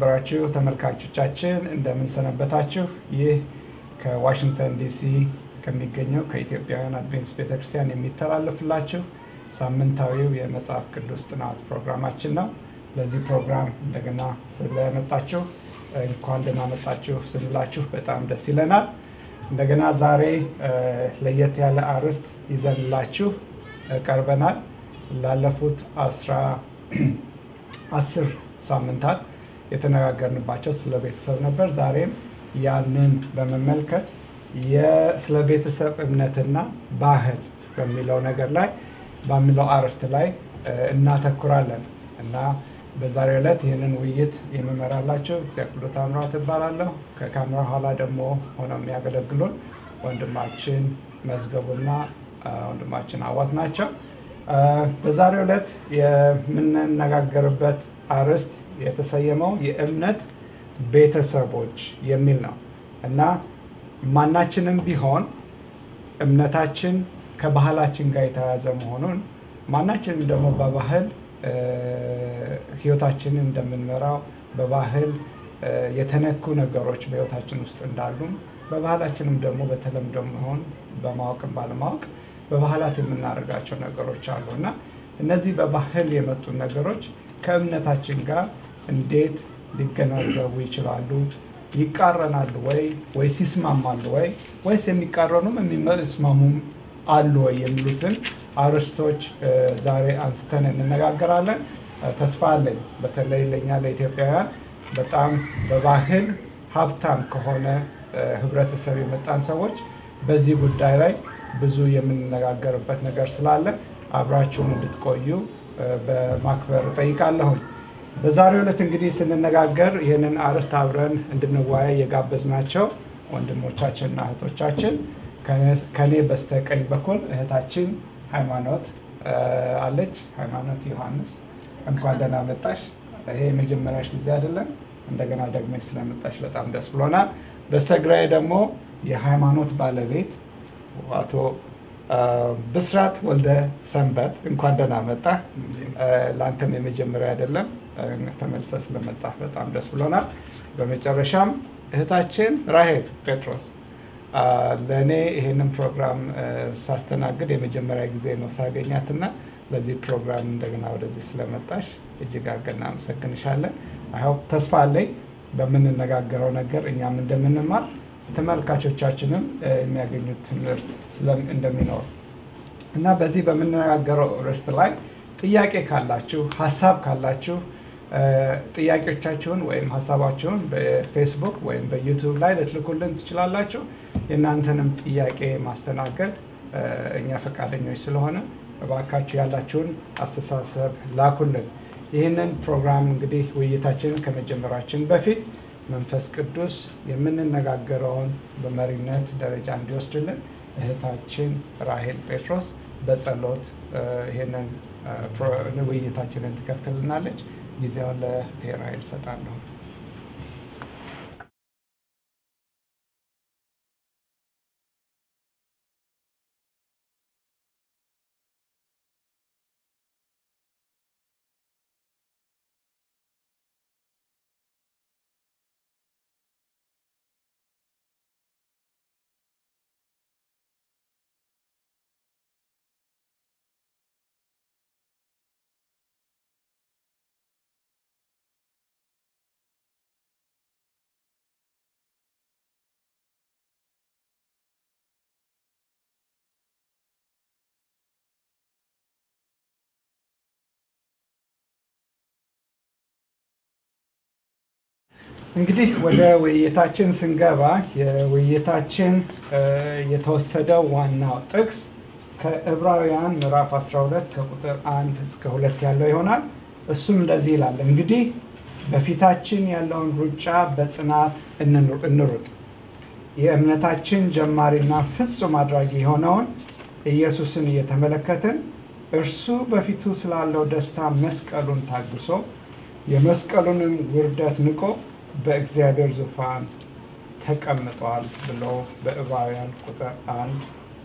የተከበራችሁ ተመልካቾቻችን እንደምን ሰነበታችሁ? ይህ ከዋሽንግተን ዲሲ ከሚገኘው ከኢትዮጵያውያን አድቬንቲስት ቤተክርስቲያን የሚተላለፍላችሁ ሳምንታዊው የመጽሐፍ ቅዱስ ጥናት ፕሮግራማችን ነው። ለዚህ ፕሮግራም እንደገና ስለመጣችሁ እንኳን ደህና መጣችሁ ስንላችሁ በጣም ደስ ይለናል። እንደገና ዛሬ ለየት ያለ አርዕስት ይዘንላችሁ ቀርበናል። ላለፉት አስራ አስር ሳምንታት የተነጋገርንባቸው ስለ ቤተሰብ ነበር። ዛሬም ያንን በመመልከት ስለ ቤተሰብ እምነትና ባህል በሚለው ነገር ላይ በሚለው አርዕስት ላይ እናተኩራለን እና በዛሬው ዕለት ይህንን ውይይት የምመራላቸው እግዚአብሔር ታምራት እባላለሁ። ከካሜራ ኋላ ደግሞ ሆነው የሚያገለግሉን ወንድማችን መዝገቡና ወንድማችን አዋት ናቸው። በዛሬው ዕለት የምንነጋገርበት አርዕስት የተሰየመው የእምነት ቤተሰቦች የሚል ነው እና ማናችንም ቢሆን እምነታችን ከባህላችን ጋር የተያያዘ መሆኑን ማናችንም ደግሞ በባህል ህይወታችንን እንደምንመራው በባህል የተነኩ ነገሮች በህይወታችን ውስጥ እንዳሉም በባህላችንም ደግሞ በተለምዶ መሆን በማወቅም ባለማወቅ በባህላት የምናደርጋቸው ነገሮች አሉ እና እነዚህ በባህል የመጡ ነገሮች ከእምነታችን ጋር እንዴት ሊገናዘቡ ይችላሉ? ይቃረናሉ ወይ ወይስ ይስማማሉ ወይ ወይስ የሚቃረኑም የሚስማሙም አሉ ወይ የሚሉትን አርዕስቶች ዛሬ አንስተን እንነጋገራለን። ተስፋ አለኝ በተለይ ለእኛ ለኢትዮጵያውያን በጣም በባህል ሀብታም ከሆነ ህብረተሰብ የመጣን ሰዎች በዚህ ጉዳይ ላይ ብዙ የምንነጋገርበት ነገር ስላለ አብራችሁን እንድትቆዩ በማክበር እጠይቃለሁም። በዛሬው ዕለት እንግዲህ ስንነጋገር ይህንን አርዕስት አብረን እንድንወያይ የጋበዝናቸው ወንድሞቻችንና እህቶቻችን ከኔ በስተቀኝ በኩል እህታችን ሃይማኖት አለች። ሃይማኖት ዮሐንስ እንኳን ደህና መጣሽ። ይሄ የመጀመሪያሽ ጊዜ አይደለም። እንደገና ደግመሽ ስለመጣሽ በጣም ደስ ብሎናል። በስተግራዬ ደግሞ የሃይማኖት ባለቤት አቶ ብስራት ወልደ ሰንበት እንኳን ደህና መጣ። ለአንተም የመጀመሪያ አይደለም፣ ተመልሰ ስለመጣ በጣም ደስ ብሎናል። በመጨረሻም እህታችን ራሄል ጴጥሮስ ለእኔ ይሄንን ፕሮግራም ሳስተናግድ የመጀመሪያ ጊዜ ነው ሳገኛትና ለዚህ ፕሮግራም እንደገና ወደዚህ ስለመጣሽ እጅግ አድርገን እናመሰግንሻለን። አይሆፕ ተስፋ አለኝ በምንነጋገረው ነገር እኛም እንደምንማር ተመልካቾቻችንም የሚያገኙት ትምህርት እንደሚኖር እና በዚህ በምንነጋገረው ርዕስት ላይ ጥያቄ ካላችሁ ሀሳብ ካላችሁ ጥያቄዎቻችሁን ወይም ሀሳባችሁን በፌስቡክ ወይም በዩቱብ ላይ ልትልኩልን ትችላላችሁ። የእናንተንም ጥያቄ ማስተናገድ እኛ ፈቃደኞች ስለሆነ እባካችሁ ያላችሁን አስተሳሰብ ላኩልን። ይህንን ፕሮግራም እንግዲህ ውይይታችንን ከመጀመራችን በፊት መንፈስ ቅዱስ የምንነጋገረውን በመሪነት ደረጃ እንዲወስድልን እህታችን ራሄል ጴጥሮስ በጸሎት ይህንን ውይይታችንን ትከፍትልናለች። ጊዜውን ለእህቴ ራሄል እሰጣለሁ። እንግዲህ ወደ ውይይታችን ስንገባ የውይይታችን የተወሰደው ዋናው ጥቅስ ከዕብራውያን ምዕራፍ 12 ከቁጥር 1 እስከ 2 ያለው ይሆናል። እሱም እንደዚህ ይላል፣ እንግዲህ በፊታችን ያለውን ሩጫ በጽናት እንሩጥ፣ የእምነታችን ጀማሪና ፍጹም አድራጊ የሆነውን ኢየሱስን እየተመለከትን እርሱ በፊቱ ስላለው ደስታ መስቀሉን ታግሶ የመስቀሉንም ውርደት ንቆ በእግዚአብሔር ዙፋን ተቀምጧል ብሎ በዕብራውያን ቁጥር አንድ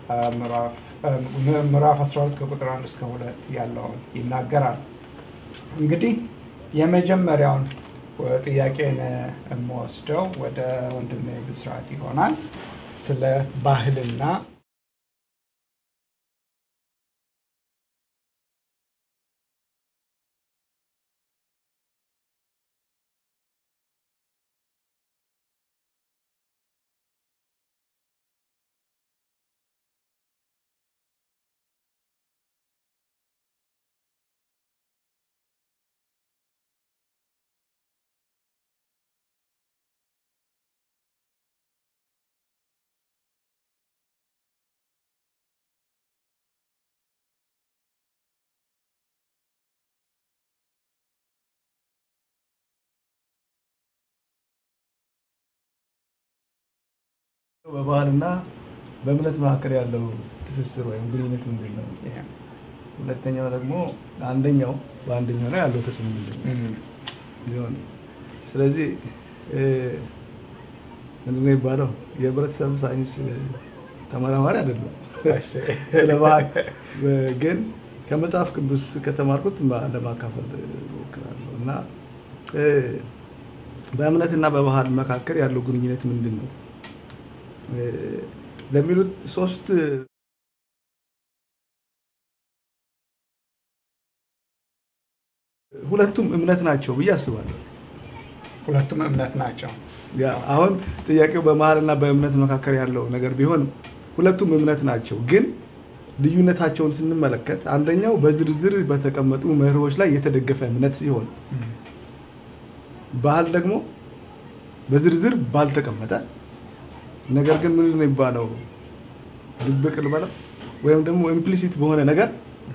ምዕራፍ 12 ከቁጥር 1 እስከ 2 ያለውን ይናገራል። እንግዲህ የመጀመሪያውን ጥያቄን የምወስደው ወደ ወንድሜ ብስራት ይሆናል። ስለ ባህልና በባህልና በእምነት መካከል ያለው ትስስር ወይም ግንኙነት ምንድን ነው? ሁለተኛው ደግሞ አንደኛው በአንደኛው ላይ ያለው ተጽዕኖ ምንድን ነው ሊሆን ስለዚህ ምንድን ነው የሚባለው የህብረተሰብ ሳይንስ ተመራማሪ አይደለም። ስለ ባህል ግን ከመጽሐፍ ቅዱስ ከተማርኩት ለማካፈል እሞክራለሁ እና በእምነትና በባህል መካከል ያለው ግንኙነት ምንድን ነው ለሚሉት ሶስት ሁለቱም እምነት ናቸው ብዬ አስባለሁ። ሁለቱም እምነት ናቸው። ያ አሁን ጥያቄው በመሀልና በእምነት መካከል ያለው ነገር ቢሆንም ሁለቱም እምነት ናቸው። ግን ልዩነታቸውን ስንመለከት አንደኛው በዝርዝር በተቀመጡ መርሆች ላይ የተደገፈ እምነት ሲሆን ባህል ደግሞ በዝርዝር ባልተቀመጠ ነገር ግን ምን ነው የሚባለው ድብቅ ልበለው ወይም ደግሞ ኢምፕሊሲት በሆነ ነገር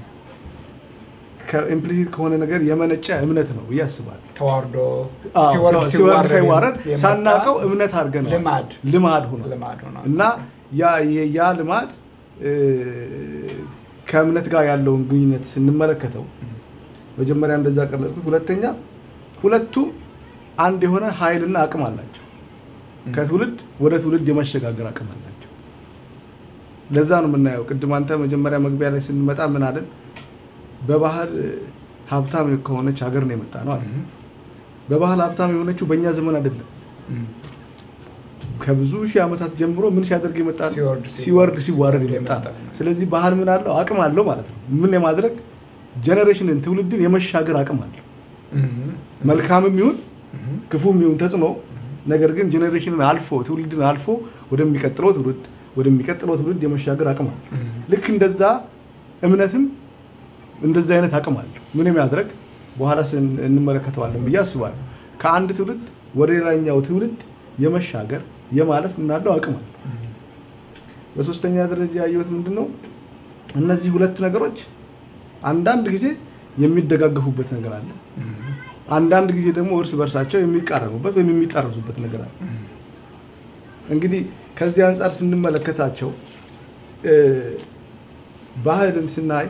ከኢምፕሊሲት ከሆነ ነገር የመነጨ እምነት ነው ብዬ አስባለሁ። ተዋርዶ አዎ፣ ሲወርድ ሲወርድ ሳይዋረድ የመጣ ሳናውቀው እምነት አድርገን ልማድ ልማድ ሆኗል ልማድ ሆኗል። እና ያ የ- ያ ልማድ እ፣ ከእምነት ጋር ያለውን ግንኙነት ስንመለከተው መጀመሪያ እንደዛ ቀለጽኩት። ሁለተኛ ሁለቱም አንድ የሆነ ኃይልና አቅም አላቸው። ከትውልድ ወደ ትውልድ የመሸጋገር አቅም አላቸው። ለዛ ነው የምናየው። ቅድም አንተ መጀመሪያ መግቢያ ላይ ስንመጣ ምን አለን? በባህል ሀብታም ከሆነች ሀገር ነው የመጣ ነው አለ። በባህል ሀብታም የሆነችው በእኛ ዘመን አይደለም። ከብዙ ሺህ ዓመታት ጀምሮ ምን ሲያደርግ የመጣ ነው? ሲወርድ ሲወርድ ሲዋረድ የመጣ የመጣ ነው። ነው። ስለዚህ ባህል ምን አለው? አቅም አለው ማለት ነው። ምን የማድረግ ጀኔሬሽንን ትውልድን የመሻገር አቅም አለው። መልካምም ይሁን ክፉም ይሁን ተጽዕኖ ነገር ግን ጄኔሬሽንን አልፎ ትውልድን አልፎ ወደሚቀጥለው ትውልድ ወደሚቀጥለው ትውልድ የመሻገር አቅም አለ። ልክ እንደዛ እምነትም እንደዛ አይነት አቅም አለ። ምን የሚያድረግ በኋላ ስን- እንመለከተዋለን ብዬ አስባለሁ። ከአንድ ትውልድ ወደ ሌላኛው ትውልድ የመሻገር የማለፍ ምናለው አቅም አለ። በሶስተኛ ደረጃ ያየሁት ምንድን ነው? እነዚህ ሁለት ነገሮች አንዳንድ ጊዜ የሚደጋገፉበት ነገር አለ። አንዳንድ ጊዜ ደግሞ እርስ በርሳቸው የሚቃረኑበት ወይም የሚጣረሱበት ነገር አለ። እንግዲህ ከዚህ አንጻር ስንመለከታቸው እ፣ ባህልን ስናይ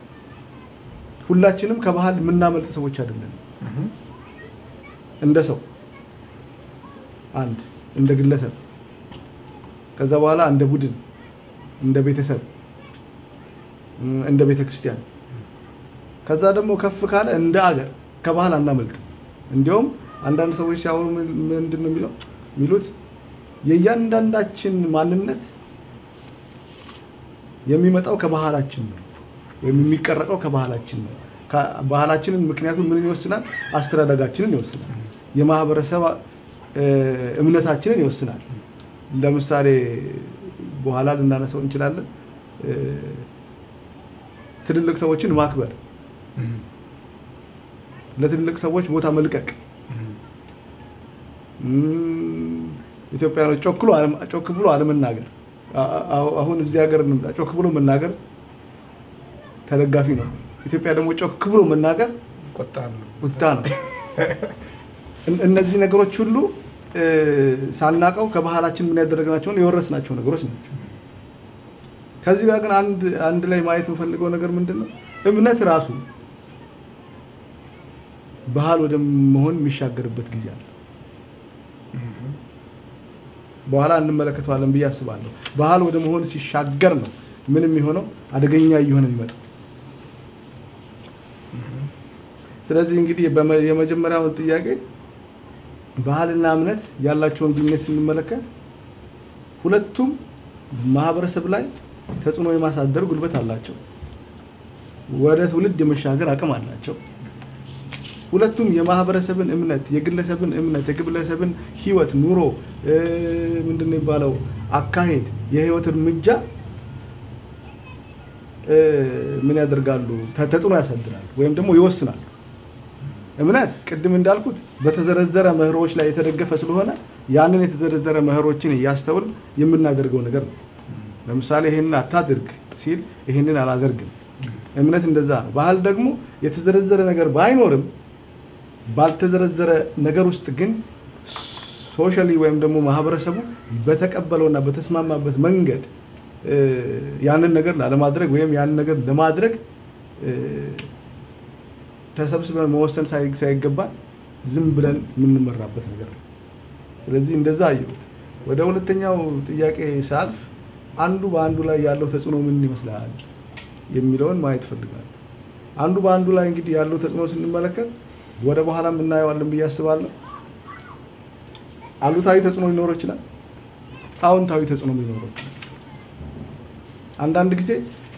ሁላችንም ከባህል የምናመልጥ ሰዎች አይደለም። እንደ ሰው አንድ እንደ ግለሰብ ከዛ በኋላ እንደ ቡድን እንደ ቤተሰብ እም፣ እንደ ቤተ ክርስቲያን ከዛ ደግሞ ከፍ ካለ እንደ አገር ከባህል አናመልጥም። እንዲያውም አንዳንድ ሰዎች ሲያወሩ ምን- ምንድን ነው የሚለው የሚሉት የእያንዳንዳችን ማንነት የሚመጣው ከባህላችን ነው ወይም የሚቀረጸው ከባህላችን ነው። ከ- ባህላችንን ምክንያቱም ምን ይወስናል? አስተዳደጋችንን ይወስናል። የማህበረሰብ እ፣ እምነታችንን ይወስናል። ለምሳሌ በኋላ ልናነሳው እንችላለን። እ፣ ትልልቅ ሰዎችን ማክበር፣ ለትልልቅ ሰዎች ቦታ መልቀቅ እም፣ ኢትዮጵያኖች ጮክ ብሎ አለመ- ጮክ ብሎ አለመናገር። አ- አ- አሁን እዚህ ሀገር እንምጣ። ጮክ ብሎ መናገር ተደጋፊ ነው። ኢትዮጵያ ደግሞ ጮክ ብሎ መናገር ቁጣ ነው። ቁጣ ነው። እን- እነዚህ ነገሮች ሁሉ እ፣ ሳናቀው ከባህላችን ምን ያደረግናቸውን የወረስናቸው ነገሮች ናቸው። ከዚህ ጋር ግን አንድ አንድ ላይ ማየት የምፈልገው ነገር ምንድን ነው? እምነት ራሱ ባህል ወደ መሆን የሚሻገርበት ጊዜ አለ። በኋላ እንመለከተዋለን ብዬ አስባለሁ። ባህል ወደ መሆን ሲሻገር ነው ምን የሚሆነው አደገኛ እየሆነ የሚመጣው። ስለዚህ እንግዲህ በመ- የመጀመሪያውን ጥያቄ ባህልና እምነት ያላቸውን ግንኙነት ስንመለከት ሁለቱም ማህበረሰብ ላይ ተጽዕኖ የማሳደር ጉልበት አላቸው። ወደ ትውልድ የመሻገር አቅም አላቸው። ሁለቱም የማህበረሰብን እምነት፣ የግለሰብን እምነት፣ የግለሰብን ህይወት፣ ኑሮ ምንድን ነው የሚባለው አካሄድ፣ የህይወት እርምጃ ምን ያደርጋሉ? ተጽዕኖ ያሳድራሉ ወይም ደግሞ ይወስናሉ። እምነት ቅድም እንዳልኩት በተዘረዘረ መህሮች ላይ የተደገፈ ስለሆነ ያንን የተዘረዘረ መህሮችን እያስተውል የምናደርገው ነገር ነው። ለምሳሌ ይህንን አታድርግ ሲል ይህንን አላደርግም። እምነት እንደዛ ነው። ባህል ደግሞ የተዘረዘረ ነገር ባይኖርም ባልተዘረዘረ ነገር ውስጥ ግን ሶሻሊ ወይም ደግሞ ማህበረሰቡ በተቀበለውና በተስማማበት መንገድ ያንን ነገር ላለማድረግ ወይም ያንን ነገር ለማድረግ ተሰብስበን መወሰን ሳይገባን ዝም ብለን የምንመራበት ነገር ነው። ስለዚህ እንደዛ አየሁት። ወደ ሁለተኛው ጥያቄ ሳልፍ አንዱ በአንዱ ላይ ያለው ተጽዕኖ ምን ይመስላል የሚለውን ማየት ፈልጋለሁ። አንዱ በአንዱ ላይ እንግዲህ ያለው ተጽዕኖ ስንመለከት ወደ በኋላም እናየዋለን ብዬ አስባለሁ። አሉታዊ ተጽዕኖ ሊኖረው ይችላል፣ አዎንታዊ ተጽዕኖ ሊኖረው ይችላል። አንዳንድ ጊዜ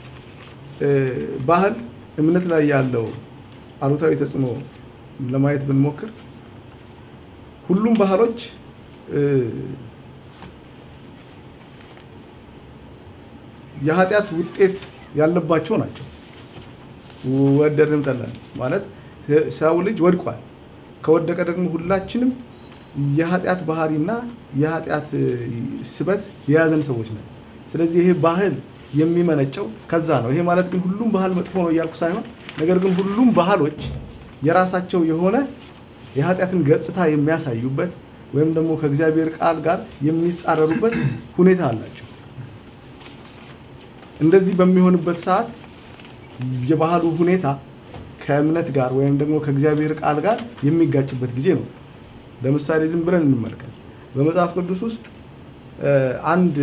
ባህል እምነት ላይ ያለው አሉታዊ ተጽዕኖ ለማየት ብንሞክር ሁሉም ባህሎች የኃጢአት ውጤት ያለባቸው ናቸው። ወደድንም ጠላን ማለት ሰው ልጅ ወድቋል። ከወደቀ ደግሞ ሁላችንም የኃጢአት ባህሪና የኃጢአት ስበት የያዘን ሰዎች ነን። ስለዚህ ይሄ ባህል የሚመነጨው ከዛ ነው። ይሄ ማለት ግን ሁሉም ባህል መጥፎ ነው እያልኩ ሳይሆን፣ ነገር ግን ሁሉም ባህሎች የራሳቸው የሆነ የኃጢአትን ገጽታ የሚያሳዩበት ወይም ደግሞ ከእግዚአብሔር ቃል ጋር የሚጻረሩበት ሁኔታ አላቸው። እንደዚህ በሚሆንበት ሰዓት የባህሉ ሁኔታ ከእምነት ጋር ወይም ደግሞ ከእግዚአብሔር ቃል ጋር የሚጋጭበት ጊዜ ነው። ለምሳሌ ዝም ብለን እንመልከት። በመጽሐፍ ቅዱስ ውስጥ አንድ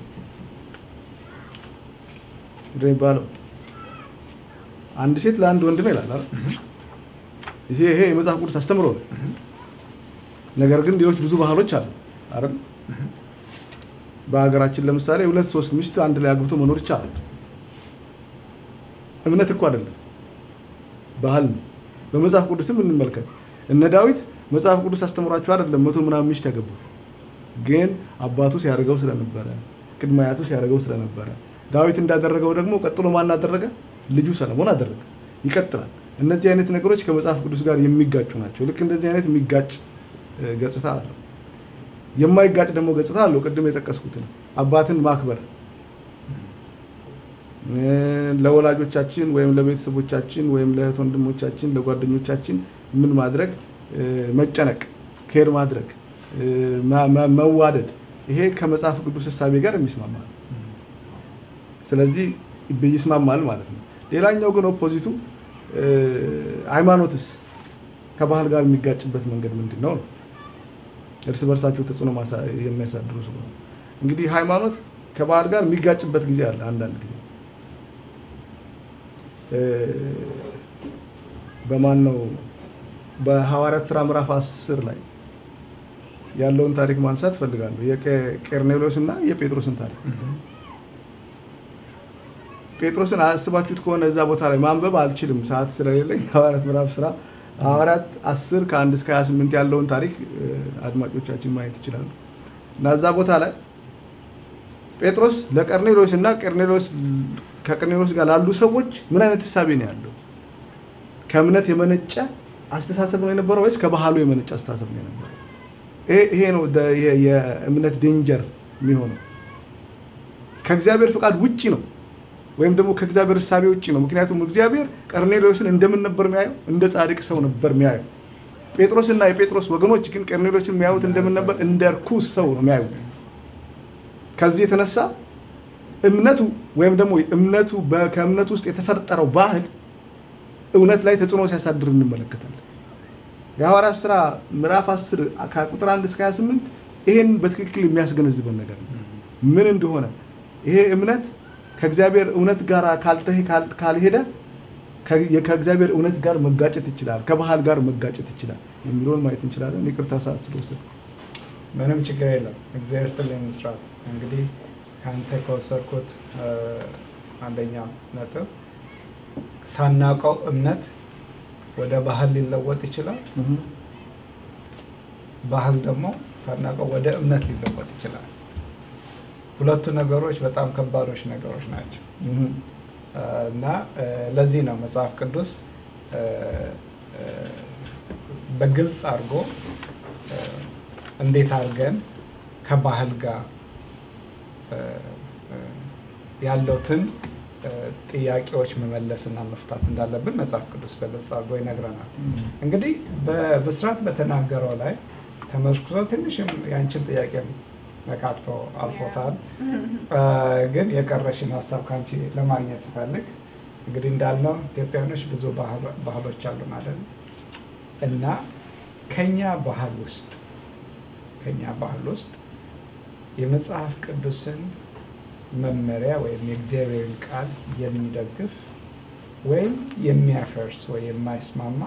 ምንድን ነው የሚባለው አንድ ሴት ለአንድ ወንድ ነው ይላል አይደል? ይሄ የመጽሐፍ ቅዱስ አስተምሮ ነው። ነገር ግን ሌሎች ብዙ ባህሎች አሉ አይደል? በሀገራችን ለምሳሌ ሁለት ሶስት ሚስት አንድ ላይ አግብቶ መኖር ይቻላል። እምነት እኮ አይደለም ባህል ነው። በመጽሐፍ ቅዱስም እንመልከት። እነ ዳዊት መጽሐፍ ቅዱስ አስተምሯቸው አይደለም መቶ ምናምን ሚስት ያገቡት፣ ግን አባቱ ሲያደርገው ስለነበረ ቅድመ አያቱ ሲያደርገው ስለነበረ ዳዊት እንዳደረገው ደግሞ ቀጥሎ ማን አደረገ? ልጁ ሰለሞን አደረገ። ይቀጥላል። እነዚህ አይነት ነገሮች ከመጽሐፍ ቅዱስ ጋር የሚጋጩ ናቸው። ልክ እንደዚህ አይነት የሚጋጭ ገጽታ አለው። የማይጋጭ ደግሞ ገጽታ አለው። ቅድም የጠቀስኩትን አባትን ማክበር ለወላጆቻችን ወይም ለቤተሰቦቻችን ወይም ለእህት ወንድሞቻችን፣ ለጓደኞቻችን ምን ማድረግ መጨነቅ፣ ኬር ማድረግ፣ መዋደድ ይሄ ከመጽሐፍ ቅዱስ እሳቤ ጋር የሚስማማ ነው። ስለዚህ ይስማማል ማለት ነው። ሌላኛው ግን ኦፖዚቱ ሃይማኖትስ ከባህል ጋር የሚጋጭበት መንገድ ምንድን ነው ነው እርስ በርሳቸው ተጽዕኖ የሚያሳድሩ ስለሆነ እንግዲህ ሃይማኖት ከባህል ጋር የሚጋጭበት ጊዜ አለ። አንዳንድ ጊዜ በማን ነው በሐዋርያት ስራ ምዕራፍ አስር ላይ ያለውን ታሪክ ማንሳት ፈልጋለሁ። የቄርኔሎስ እና የጴጥሮስን ታሪክ ጴጥሮስን አስባችሁት ከሆነ እዛ ቦታ ላይ ማንበብ አልችልም ሰዓት ስለሌለኝ ሐዋርያት ምዕራፍ ስራ ሐዋርያት አስር ከአንድ እስከ 28 ያለውን ታሪክ አድማጮቻችን ማየት ይችላሉ። እና እዛ ቦታ ላይ ጴጥሮስ ለቀርኔሎስ እና ቀርኔሎስ ከቀርኔሎስ ጋር ላሉ ሰዎች ምን አይነት ህሳቤ ነው ያለው? ከእምነት የመነጨ አስተሳሰብ ነው የነበረው ወይስ ከባህሉ የመነጨ አስተሳሰብ ነው የነበረው? ይሄ ነው የእምነት ዴንጀር የሚሆነው። ከእግዚአብሔር ፍቃድ ውጪ ነው ወይም ደግሞ ከእግዚአብሔር እሳቤ ውጭ ነው። ምክንያቱም እግዚአብሔር ቀርኔሎስን እንደምን ነበር የሚያየው? እንደ ጻድቅ ሰው ነበር የሚያየው። ጴጥሮስና የጴጥሮስ ወገኖች ግን ቀርኔሎስን የሚያዩት እንደምን ነበር? እንደ ርኩስ ሰው ነው የሚያዩት። ከዚህ የተነሳ እምነቱ ወይም ደግሞ እምነቱ ከእምነቱ ውስጥ የተፈጠረው ባህል እውነት ላይ ተጽዕኖ ሲያሳድር እንመለከታለን። የሐዋርያት ስራ ምዕራፍ 10 ከቁጥር 1 እስከ 28 ይሄን በትክክል የሚያስገነዝበን ነገር ነው ምን እንደሆነ ይሄ እምነት ከእግዚአብሔር እውነት ጋር ካልሄደ ከ- ከእግዚአብሔር እውነት ጋር መጋጨት ይችላል፣ ከባህል ጋር መጋጨት ይችላል የሚለውን ማየት እንችላለን። ይቅርታ ሰዓት ስለወሰድኩ። ምንም ችግር የለም። እግዚአብሔር ይስጥልኝ ምስራት። እንግዲህ ከአንተ ከወሰድኩት እ፣ አንደኛ ነጥብ ሳናውቀው እምነት ወደ ባህል ሊለወጥ ይችላል። ባህል ደግሞ ሳናውቀው ወደ እምነት ሊለወጥ ይችላል። ሁለቱ ነገሮች በጣም ከባዶች ነገሮች ናቸው እ፣ እና እ፣ ለዚህ ነው መጽሐፍ ቅዱስ እ፣ እ፣ በግልጽ አድርጎ እ፣ እንዴት አድርገን ከባህል ጋር እ፣ እ፣ ያለውትን እ፣ ጥያቄዎች መመለስና መፍታት እንዳለብን መጽሐፍ ቅዱስ በግልጽ አድርጎ ይነግረናል። እንግዲህ በብስራት በተናገረው ላይ ተመርኩዞ ትንሽም ያንቺን ጥያቄ ነካክቶ አልፎታል። እ፣ ግን የቀረሽን ሀሳብ ከአንቺ ለማግኘት ስፈልግ እንግዲህ እንዳልነው ኢትዮጵያኖች ብዙ ባህሎ- ባህሎች አሉ ማለት ነው እና ከኛ ባህል ውስጥ ከኛ ባህል ውስጥ የመጽሐፍ ቅዱስን መመሪያ ወይም የእግዚአብሔርን ቃል የሚደግፍ ወይም የሚያፈርስ ወይ የማይስማማ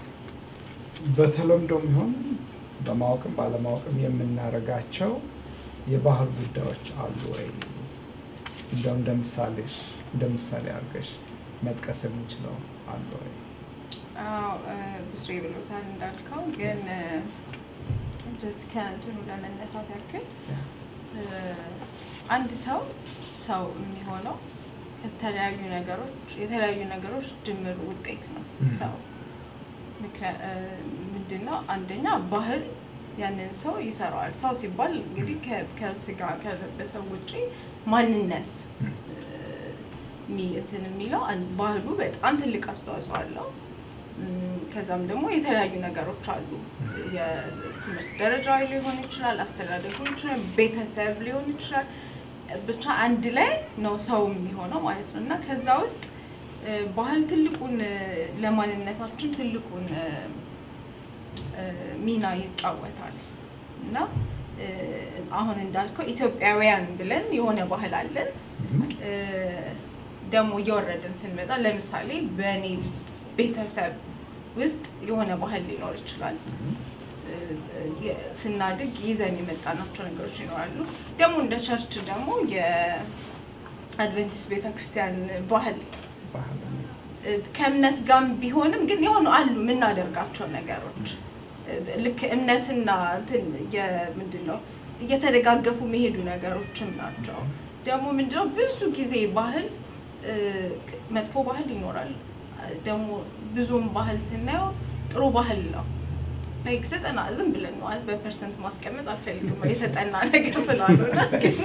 በተለምዶም ይሁን በማወቅም ባለማወቅም የምናደርጋቸው የባህል ጉዳዮች አሉ ወይ? እንደው እንደ ምሳሌሽ እንደ ምሳሌ አድርገሽ መጥቀስ የምንችለው አሉ ወይ? አዎ እ፣ ብስሬ ብሎታል እንዳልከው፣ ግን ጀስት ከእንትኑ ለመነሳት ያክል እ፣ አንድ ሰው ሰው የሚሆነው ከተለያዩ ነገሮች የተለያዩ ነገሮች ድምር ውጤት ነው Mhm. ሰው ምክንያ- እ፣ ምንድን ነው አንደኛ ባህል ያንን ሰው ይሰራዋል። ሰው ሲባል እንግዲህ ከ- ከስጋ ከለበሰው ውጪ ማንነት እ፣ የሚ- እንትን የሚለው አን- ባህሉ በጣም ትልቅ አስተዋጽኦ አለው። እም፣ ከዛም ደግሞ የተለያዩ ነገሮች አሉ። የትምህርት ደረጃ ሊሆን ይችላል፣ አስተዳደግ ሊሆን ይችላል፣ ቤተሰብ ሊሆን ይችላል። ብቻ አንድ ላይ ነው ሰው የሚሆነው ማለት ነው እና ከዛ ውስጥ እ፣ ባህል ትልቁን እ፣ ለማንነታችን ትልቁን እ፣ እ፣ ሚና ይጫወታል እና እ፣ አሁን እንዳልከው ኢትዮጵያውያን ብለን የሆነ ባህል አለን። እ፣ ደግሞ እየወረድን ስንመጣ ለምሳሌ በእኔ ቤተሰብ ውስጥ የሆነ ባህል ሊኖር ይችላል። እ፣ የ- ስናድግ ይዘን የመጣናቸው ነገሮች ይኖራሉ። ደግሞ እንደ ቸርች ደግሞ የአድቨንቲስት ቤተክርስቲያን ባህል ባህል እ፣ ከእምነት ጋር ቢሆንም ግን የሆኑ አሉ የምናደርጋቸው ነገሮች እ፣ ልክ እምነትና እንትን ምንድን ነው እየተደጋገፉ መሄዱ ነገሮችም ናቸው። ደግሞ ምንድነው ብዙ ጊዜ ባህል እ፣ ክ- መጥፎ ባህል ይኖራል። እ፣ ደግሞ ብዙም ባህል ስናየው ጥሩ ባህል ነው። ላይክ ዘጠና ዝም ብለን ነው በፐርሰንት ማስቀመጥ አልፈልግም የተጠና ነገር ስላልሆነ ግን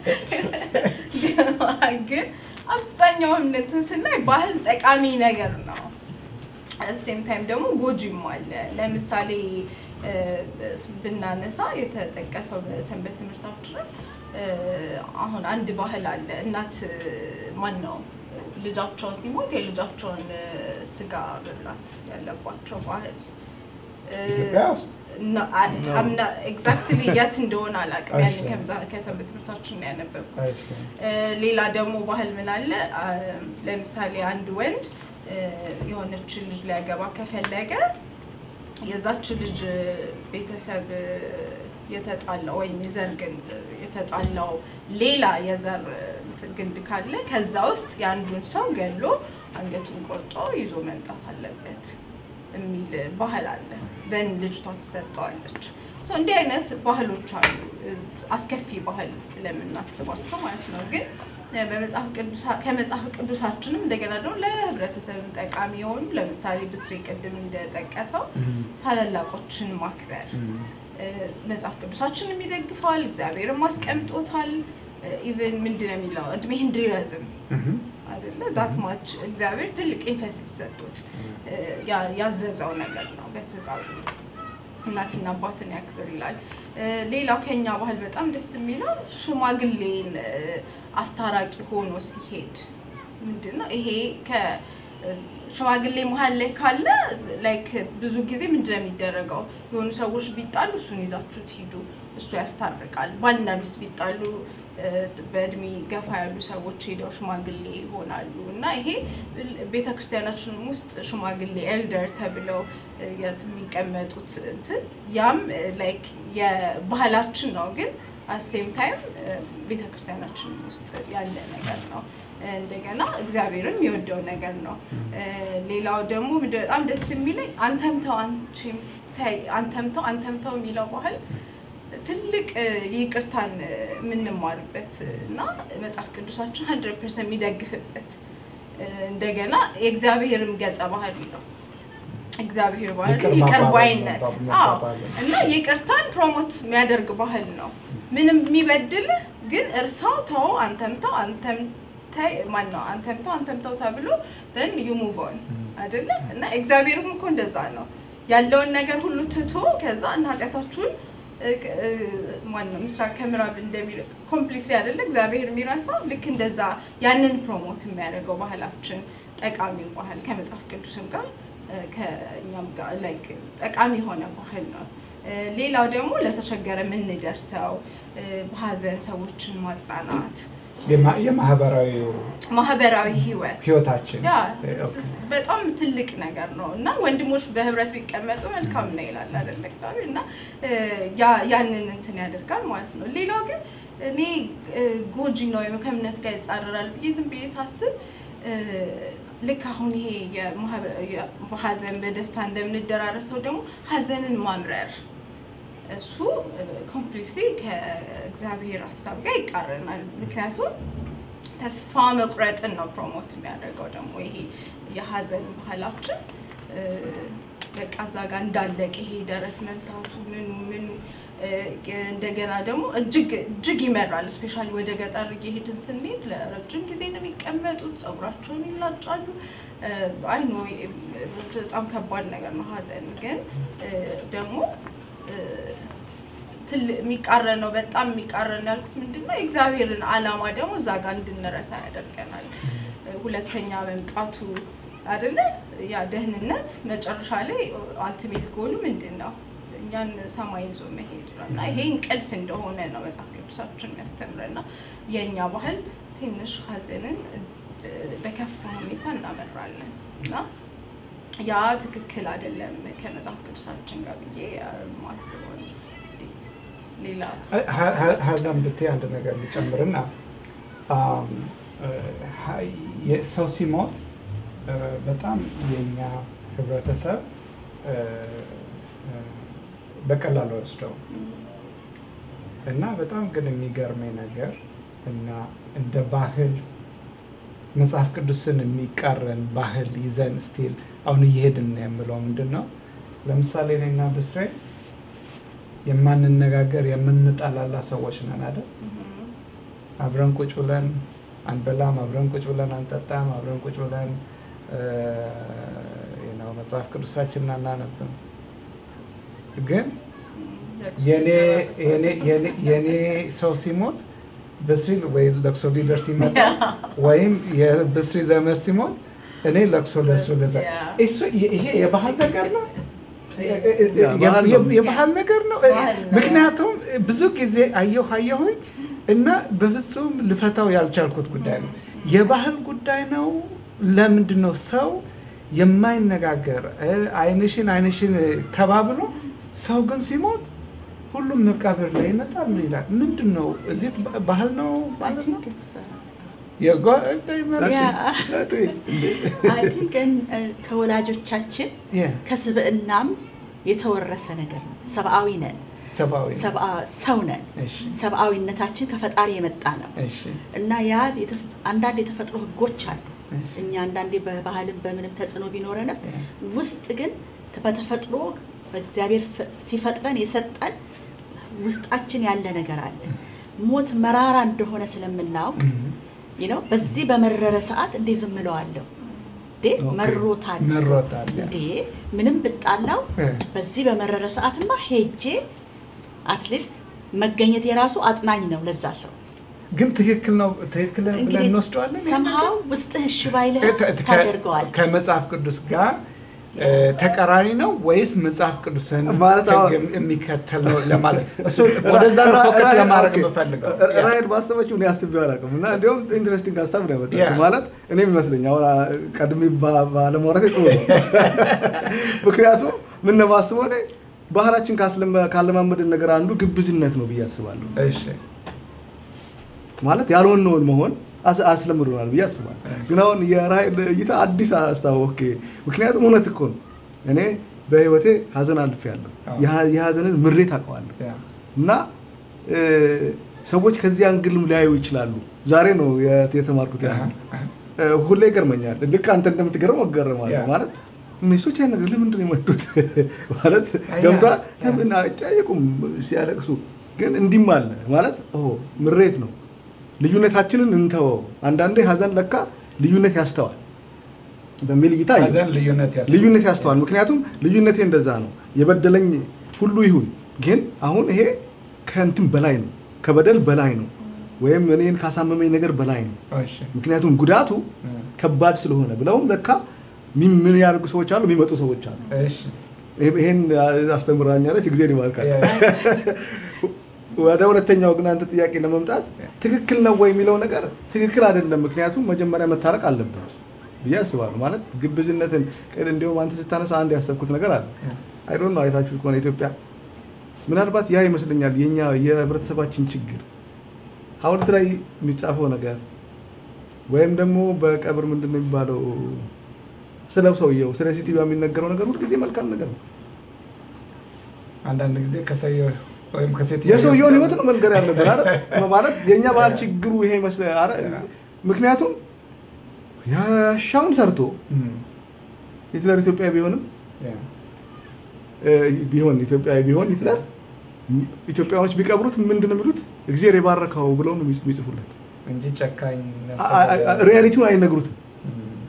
ግን አብዛኛውን እንትን ስናይ ባህል ጠቃሚ ነገር ነው። ሴም ታይም ደግሞ ጎጂም አለ። ለምሳሌ እ፣ ብናነሳ የተጠቀሰው በሰንበት ትምህርታችን እ፣ አሁን አንድ ባህል አለ። እናት ማን ነው ልጃቸው ሲሞት የልጃቸውን እ፣ ስጋ መብላት ያለባቸው ባህል እ፣ ኢትዮጵያ ውስጥ እና- አ- አምና ኤግዛክትሊ የት እንደሆነ አላውቅም። ያንን እሺ። ከምዛ- ከሰንበት ትምህርታችን ነው ያነበብኩት። እሺ። እ፣ ሌላ ደግሞ ባህል ምን አለ? አ፣ ለምሳሌ አንድ ወንድ እ፣ የሆነች ልጅ ሊያገባ ከፈለገ የዛች ልጅ እ፣ ቤተሰብ እ፣ የተጣላው ወይም የዘር ግንድ የተጣላው ሌላ የዘር እ፣ እንትን ግንድ ካለ ከዛ ውስጥ የአንዱን ሰው ገሎ አንገቱን ቆርጦ ይዞ መምጣት አለበት የሚል ባህል አለ። ዘን ልጅቷ ትሰጠዋለች። ሶ እንዲህ አይነት ባህሎች አሉ፣ እ፣ አስከፊ ባህል ለምናስባቸው ማለት ነው። ግን እ፣ በመጽሐፍ ቅዱሳ ከመጽሐፍ ቅዱሳችንም እንደገና ደግሞ ለህብረተሰብም ጠቃሚ የሆኑ ለምሳሌ ብስሬ ቅድም እንደጠቀሰው ታላላቆችን ማክበር እ፣ መጽሐፍ ቅዱሳችንም ይደግፈዋል፣ እግዚአብሔርም አስቀምጦታል። ኢቨን ምንድን ነው የሚለው እድሜህ እንዲረዝም እህም። አይደለ ዛት ማች እግዚአብሔር ትልቅ ኢንፈሲስ ሰጡት እ፣ ያ- ያዘዘው ነገር ነው በትእዛዙ እናትና አባትን ያክብር ይላል። እ፣ ሌላው ከኛ ባህል በጣም ደስ የሚለው ሽማግሌን እ፣ አስታራቂ ሆኖ ሲሄድ ምንድን ነው ይሄ ከ እ፣ ሽማግሌ መሀል ላይ ካለ ላይክ ብዙ ጊዜ ምንድን ነው የሚደረገው? የሆኑ ሰዎች ቢጣሉ እሱን ይዛችሁት ሂዱ፣ እሱ ያስታርቃል። ባልና ሚስት ቢጣሉ በእድሜ ገፋ ያሉ ሰዎች ሄደው ሽማግሌ ይሆናሉ እና ይሄ ቤተ ክርስቲያናችን ውስጥ ሽማግሌ ኤልደር ተብለው የት የሚቀመጡት እንትን ያም ላይክ የባህላችን ነው ግን አሴም ታይም ቤተ ክርስቲያናችን ውስጥ ያለ ነገር ነው። እንደገና እግዚአብሔርም የወደው ነገር ነው። ሌላው ደግሞ ምንድን በጣም ደስ የሚለኝ አንተምተው አንቺም ተይ አንተምተው አንተምተው የሚለው ባህል ትልቅ ይቅርታን የምንማርበት እና መጽሐፍ ቅዱሳችን ሀንድረድ ፐርሰንት የሚደግፍበት እንደገና የእግዚአብሔርም ገጸ ባህሪ ነው። እግዚአብሔር ባህል ይቅር ይቅር መባባል ባይነት መባባል አዎ። መባባል። እና ይቅርታን ፕሮሞት የሚያደርግ ባህል ነው። ምንም የሚበድልህ ግን እርሳው ተው፣ አንተምተው አንተምታይ ማን ነው አንተምተው አንተምተው ተብሎ then you move on አይደለ? እና እግዚአብሔርም እኮ እንደዛ ነው ያለውን ነገር ሁሉ ትቶ ከዛ እና ኃጢአታችሁን ማነው ምስራቅ ከምዕራብ እንደሚል ኮምፕሊትሊ አይደለ እግዚአብሔር የሚረሳው ልክ እንደዛ ያንን ፕሮሞት የሚያደርገው ባህላችን ጠቃሚው ባህል ከመጽሐፍ ቅዱስም ጋር እ፣ ከእኛም ጋር ላይክ ጠቃሚ የሆነ ባህል ነው። እ፣ ሌላው ደግሞ ለተቸገረ የምንደርሰው እ፣ በሀዘን ሰዎችን ማጽናናት የማ- የማህበራዊ ማህበራዊ ህይወት ህይወታችን ያ ኦኬ። በጣም ትልቅ ነገር ነው እና ወንድሞች በህብረት ቢቀመጡ መልካም ነው ይላል አይደለ እግዚአብሔር እና እ፣ ያ- ያንን እንትን ያደርጋል ማለት ነው። ሌላው ግን እኔ እ፣ ጎጂ ነው ወይም ከእምነት ጋር ይጻረራል ብዬ ዝም ብዬ ሳስብ እ፣ ልክ አሁን ይሄ የማህበ- የ- በሀዘን በደስታ እንደምንደራረሰው ደግሞ ሀዘንን ማምረር እሱ ኮምፕሊትሊ ከእግዚአብሔር ሀሳብ ጋር ይቃረናል። ምክንያቱም ተስፋ መቁረጥን ነው ፕሮሞት የሚያደርገው ደግሞ ይሄ የሀዘን ባህላችን እ፣ በቃ እዛ ጋር እንዳለቅ ይሄ ደረት መምታቱ ምኑ ምኑ እ፣ እንደገና ደግሞ እጅግ እጅግ ይመራል። እስፔሻሊ ወደ ገጠር እየሄድን ስንሄድ ለረጅም ጊዜ ነው የሚቀመጡት፣ ፀጉራቸውን ይላጫሉ። አይ ኖ በጣም ከባድ ነገር ነው ሀዘን ግን እ፣ ደግሞ እ፣ ትል- የሚቃረን ነው። በጣም የሚቃረን ነው ያልኩት ምንድን ነው የእግዚአብሔርን ዓላማ ደግሞ እዛ ጋር እንድንረሳ ያደርገናል። ሁለተኛ መምጣቱ አይደለ ያ ደህንነት መጨረሻ ላይ አልቲሜት ጎሉ ምንድን ነው? እኛን ሰማይ ይዞ መሄድ ነው እና ይሄ እንቅልፍ እንደሆነ ነው መጽሐፍ ቅዱሳችን የሚያስተምረን እና የእኛ ባህል ትንሽ ሀዘንን እ፣ በከፋ ሁኔታ እናመራለን እና ያ ትክክል አይደለም ከመጽሐፍ ቅዱሳችን ጋር ብዬ እ፣ ማስበው ነው። እንግዲህ ሌላ ሀ- ሀ- ሀዘን ብትይ አንድ ነገር ልጨምርና አም፣ እ፣ ሀ- የ- ሰው ሲሞት እ፣ በጣም የኛ ህብረተሰብ እ፣ እ፣ በቀላሉ ወስደው እና በጣም ግን የሚገርመኝ ነገር እና እንደ ባህል መጽሐፍ ቅዱስን የሚቃረን ባህል ይዘን ስቲል አሁን እየሄድን ነው የምለው ምንድን ነው? ለምሳሌ እኔና ብስሬ የማንነጋገር የምንጠላላ ሰዎች ነን አይደል? እም፣ አብረን ቁጭ ብለን አንበላም፣ አብረን ቁጭ ብለን አንጠጣም፣ አብረን ቁጭ ብለን እ፣ ነው መጽሐፍ ቅዱሳችንን አናነብም። ግን የኔ የኔ- የኔ- የኔ ሰው ሲሞት ብስሪ ወይ ለቅሶ ሊደርስ ይመጣ ወይም የብስሪ ዘመድ ሲሞት እኔ ለቅሶ ለሱ ልዘ እሱ- ይሄ የባህል ነገር ነው። ያ ባህል ነው። የባህል ነገር ነው። ባህል ነው። ምክንያቱም ብዙ ጊዜ አየሁ አየሁኝ እና በፍጹም ልፈታው ያልቻልኩት ጉዳይ ነው። የባህል ጉዳይ ነው። ለምንድን ነው ሰው የማይነጋገር እ፣ አይንሽን አይንሽን ተባብሎ ሰው ግን ሲሞት ሁሉም መቃብር ላይ ይመጣል ነው ይላል። ምንድን ነው እዚህ ባህል ነው ማለት ነው? የጓ- መልስ- አይ ቲንክ ከወላጆቻችን የ- ከስብዕናም የተወረሰ ነገር ነው። ሰብአዊ ነን፣ ሰብአዊ ነው። ሰብአ- ሰው ነን። እሺ፣ ሰብአዊነታችን ከፈጣሪ የመጣ ነው እሺ፣ እና ያ የተፍ- አንዳንድ የተፈጥሮ ህጎች አሉ። እሺ። እኛ አንዳንዴ በባህልም በምንም ተጽዕኖ ቢኖረንም ያ። ውስጥ ግን በተፈጥሮ በእግዚአብሔር ፍ- ሲፈጥረን የሰጠን ውስጣችን ያለ ነገር አለ። ሞት መራራ እንደሆነ ስለምናውቅ እም። ነው። በዚህ በመረረ ሰዓት እንዴ ዝም እለዋለሁ እንዴ ኦኬ። መሮታል መሮታል ያ። እንዴ ምንም ብጣላው እ። በዚህ በመረረ ሰዓትማ ሄጄ አትሊስት መገኘት የራሱ አጽናኝ ነው ለዛ ሰው። ግን ትክክል ነው ትክክል ነው ብለን እንግዲህ እንወስደዋለን። ይሄን ሰምሃው ውስጥህ እሺ ባይልህ ነገር? ከ- ከ- ታደርገዋል። ከመጽሐፍ ቅዱስ ጋር እ፣ ተቃራኒ ነው ወይስ መጽሐፍ ቅዱስን ማለት አሁን- ሕግ የሚከተል ነው ለማለት እሱ ወደዛ ነው ፎከስ ለማድረግ የምፈልገው ያ። ራይድ ባሰበችው እኔ አስቤው አላውቅም እና እንዲሁም ኢንትረስቲንግ ሀሳብ ነው ያመጣችው። ያ። ማለት እኔም ይመስለኝ አሁን ቀድሜ ባ- ባለማውራቴ ጥሩ ነው። ምክንያቱም ምን ነው የማስበው እኔ ባህላችን ካስለመ- ካለማመድን ነገር አንዱ ግብዝነት ነው ብዬ አስባለሁ። እሺ ማለት ያልሆነውን መሆን አስ- አስለምዶናል ብዬ አስባለሁ። እሺ። ግን አሁን የራይድ እይታ አዲስ ሀሳብ ኦኬ። ምክንያቱም እውነት እኮ ነው። እኔ በህይወቴ ሀዘን አልፌያለሁ። አዎ። የሀ- የሀዘንን ምሬት አውቀዋለሁ። ያ እና እ፣ ሰዎች ከዚህ አንግልም ሊያዩ ይችላሉ። ዛሬ ነው የት- የተማርኩት ያ አሃ፣ አሃ። እ፣ ሁሌ ይገርመኛል። ልክ አንተ እንደምትገርመው እገረማለሁ። ያ። ማለት እነሶች ያን ነገር ለምንድን ነው የመጡት ማለት ያ፣ ገብቷል። ያ። ለምን አይጠያየቁም ሲያለቅሱ? ግን እንዲህም አለ ማለት ኦ ምሬት ነው። ልዩነታችንን እንተወው። አንዳንዴ ሀዘን ለካ ልዩነት ያስተዋል በሚል እይታ አየሁ። ሀዘን ልዩነት ያስ ልዩነት ያስተዋል። ምክንያቱም ልዩነቴ እንደዛ ነው። የበደለኝ ሁሉ ይሁን፣ ግን አሁን ይሄ ከእንትን በላይ ነው፣ ከበደል በላይ ነው፣ ወይም እኔን ካሳመመኝ ነገር በላይ ነው። እሺ ምክንያቱም ጉዳቱ እ፣ ከባድ ስለሆነ ብለውም ለካ ሚ- ምን ያደርጉ ሰዎች አሉ፣ የሚመጡ ሰዎች አሉ። እሺ ይሄ- ይሄን አስተምራኛለች፣ ጊዜ ይባርካል። ያ፣ ወደ ሁለተኛው ግን አንተ ጥያቄ ለመምጣት ትክክል ነው ወይ የሚለው ነገር ትክክል አይደለም። ምክንያቱም መጀመሪያ መታረቅ አለብን ብዬ አስባለሁ። ማለት ግብዝነትን ቅድ እንዲሁም አንተ ስታነሳ አንድ ያሰብኩት ነገር አለ። አይ ዶንት ኖ አይታችሁ ከሆነ ኢትዮጵያ ምናልባት ያ ይመስለኛል የኛ የህብረተሰባችን ችግር ሐውልት ላይ የሚጻፈው ነገር ወይም ደግሞ በቀብር ምንድን ነው የሚባለው ስለ ሰውየው ስለ ሴትዮዋ የሚነገረው ነገር ሁልጊዜ መልካም ነገር ነው። አንዳንድ ጊዜ ከሰውየው ወይም ከሴት የሰውየውን ህይወት ነው መንገር ያለብን አይደል? ማለት የእኛ ባህል ችግሩ ይሄ ይመስላል አይደል? ምክንያቱም ያሻውን ሰርቶ ሂትለር ኢትዮጵያ ቢሆንም እ፣ ቢሆን ኢትዮጵያዊ ቢሆን ሂትለር ኢትዮጵያኖች ቢቀብሩት ምንድን ነው የሚሉት? እግዚአብሔር የባረከው ብለው ነው የሚጽ- የሚጽፉለት። እንጂ ጨካኝ ነፍሰ አ- አ- ገዳይ- ሪያሊቲውን አይነግሩትም። እም፣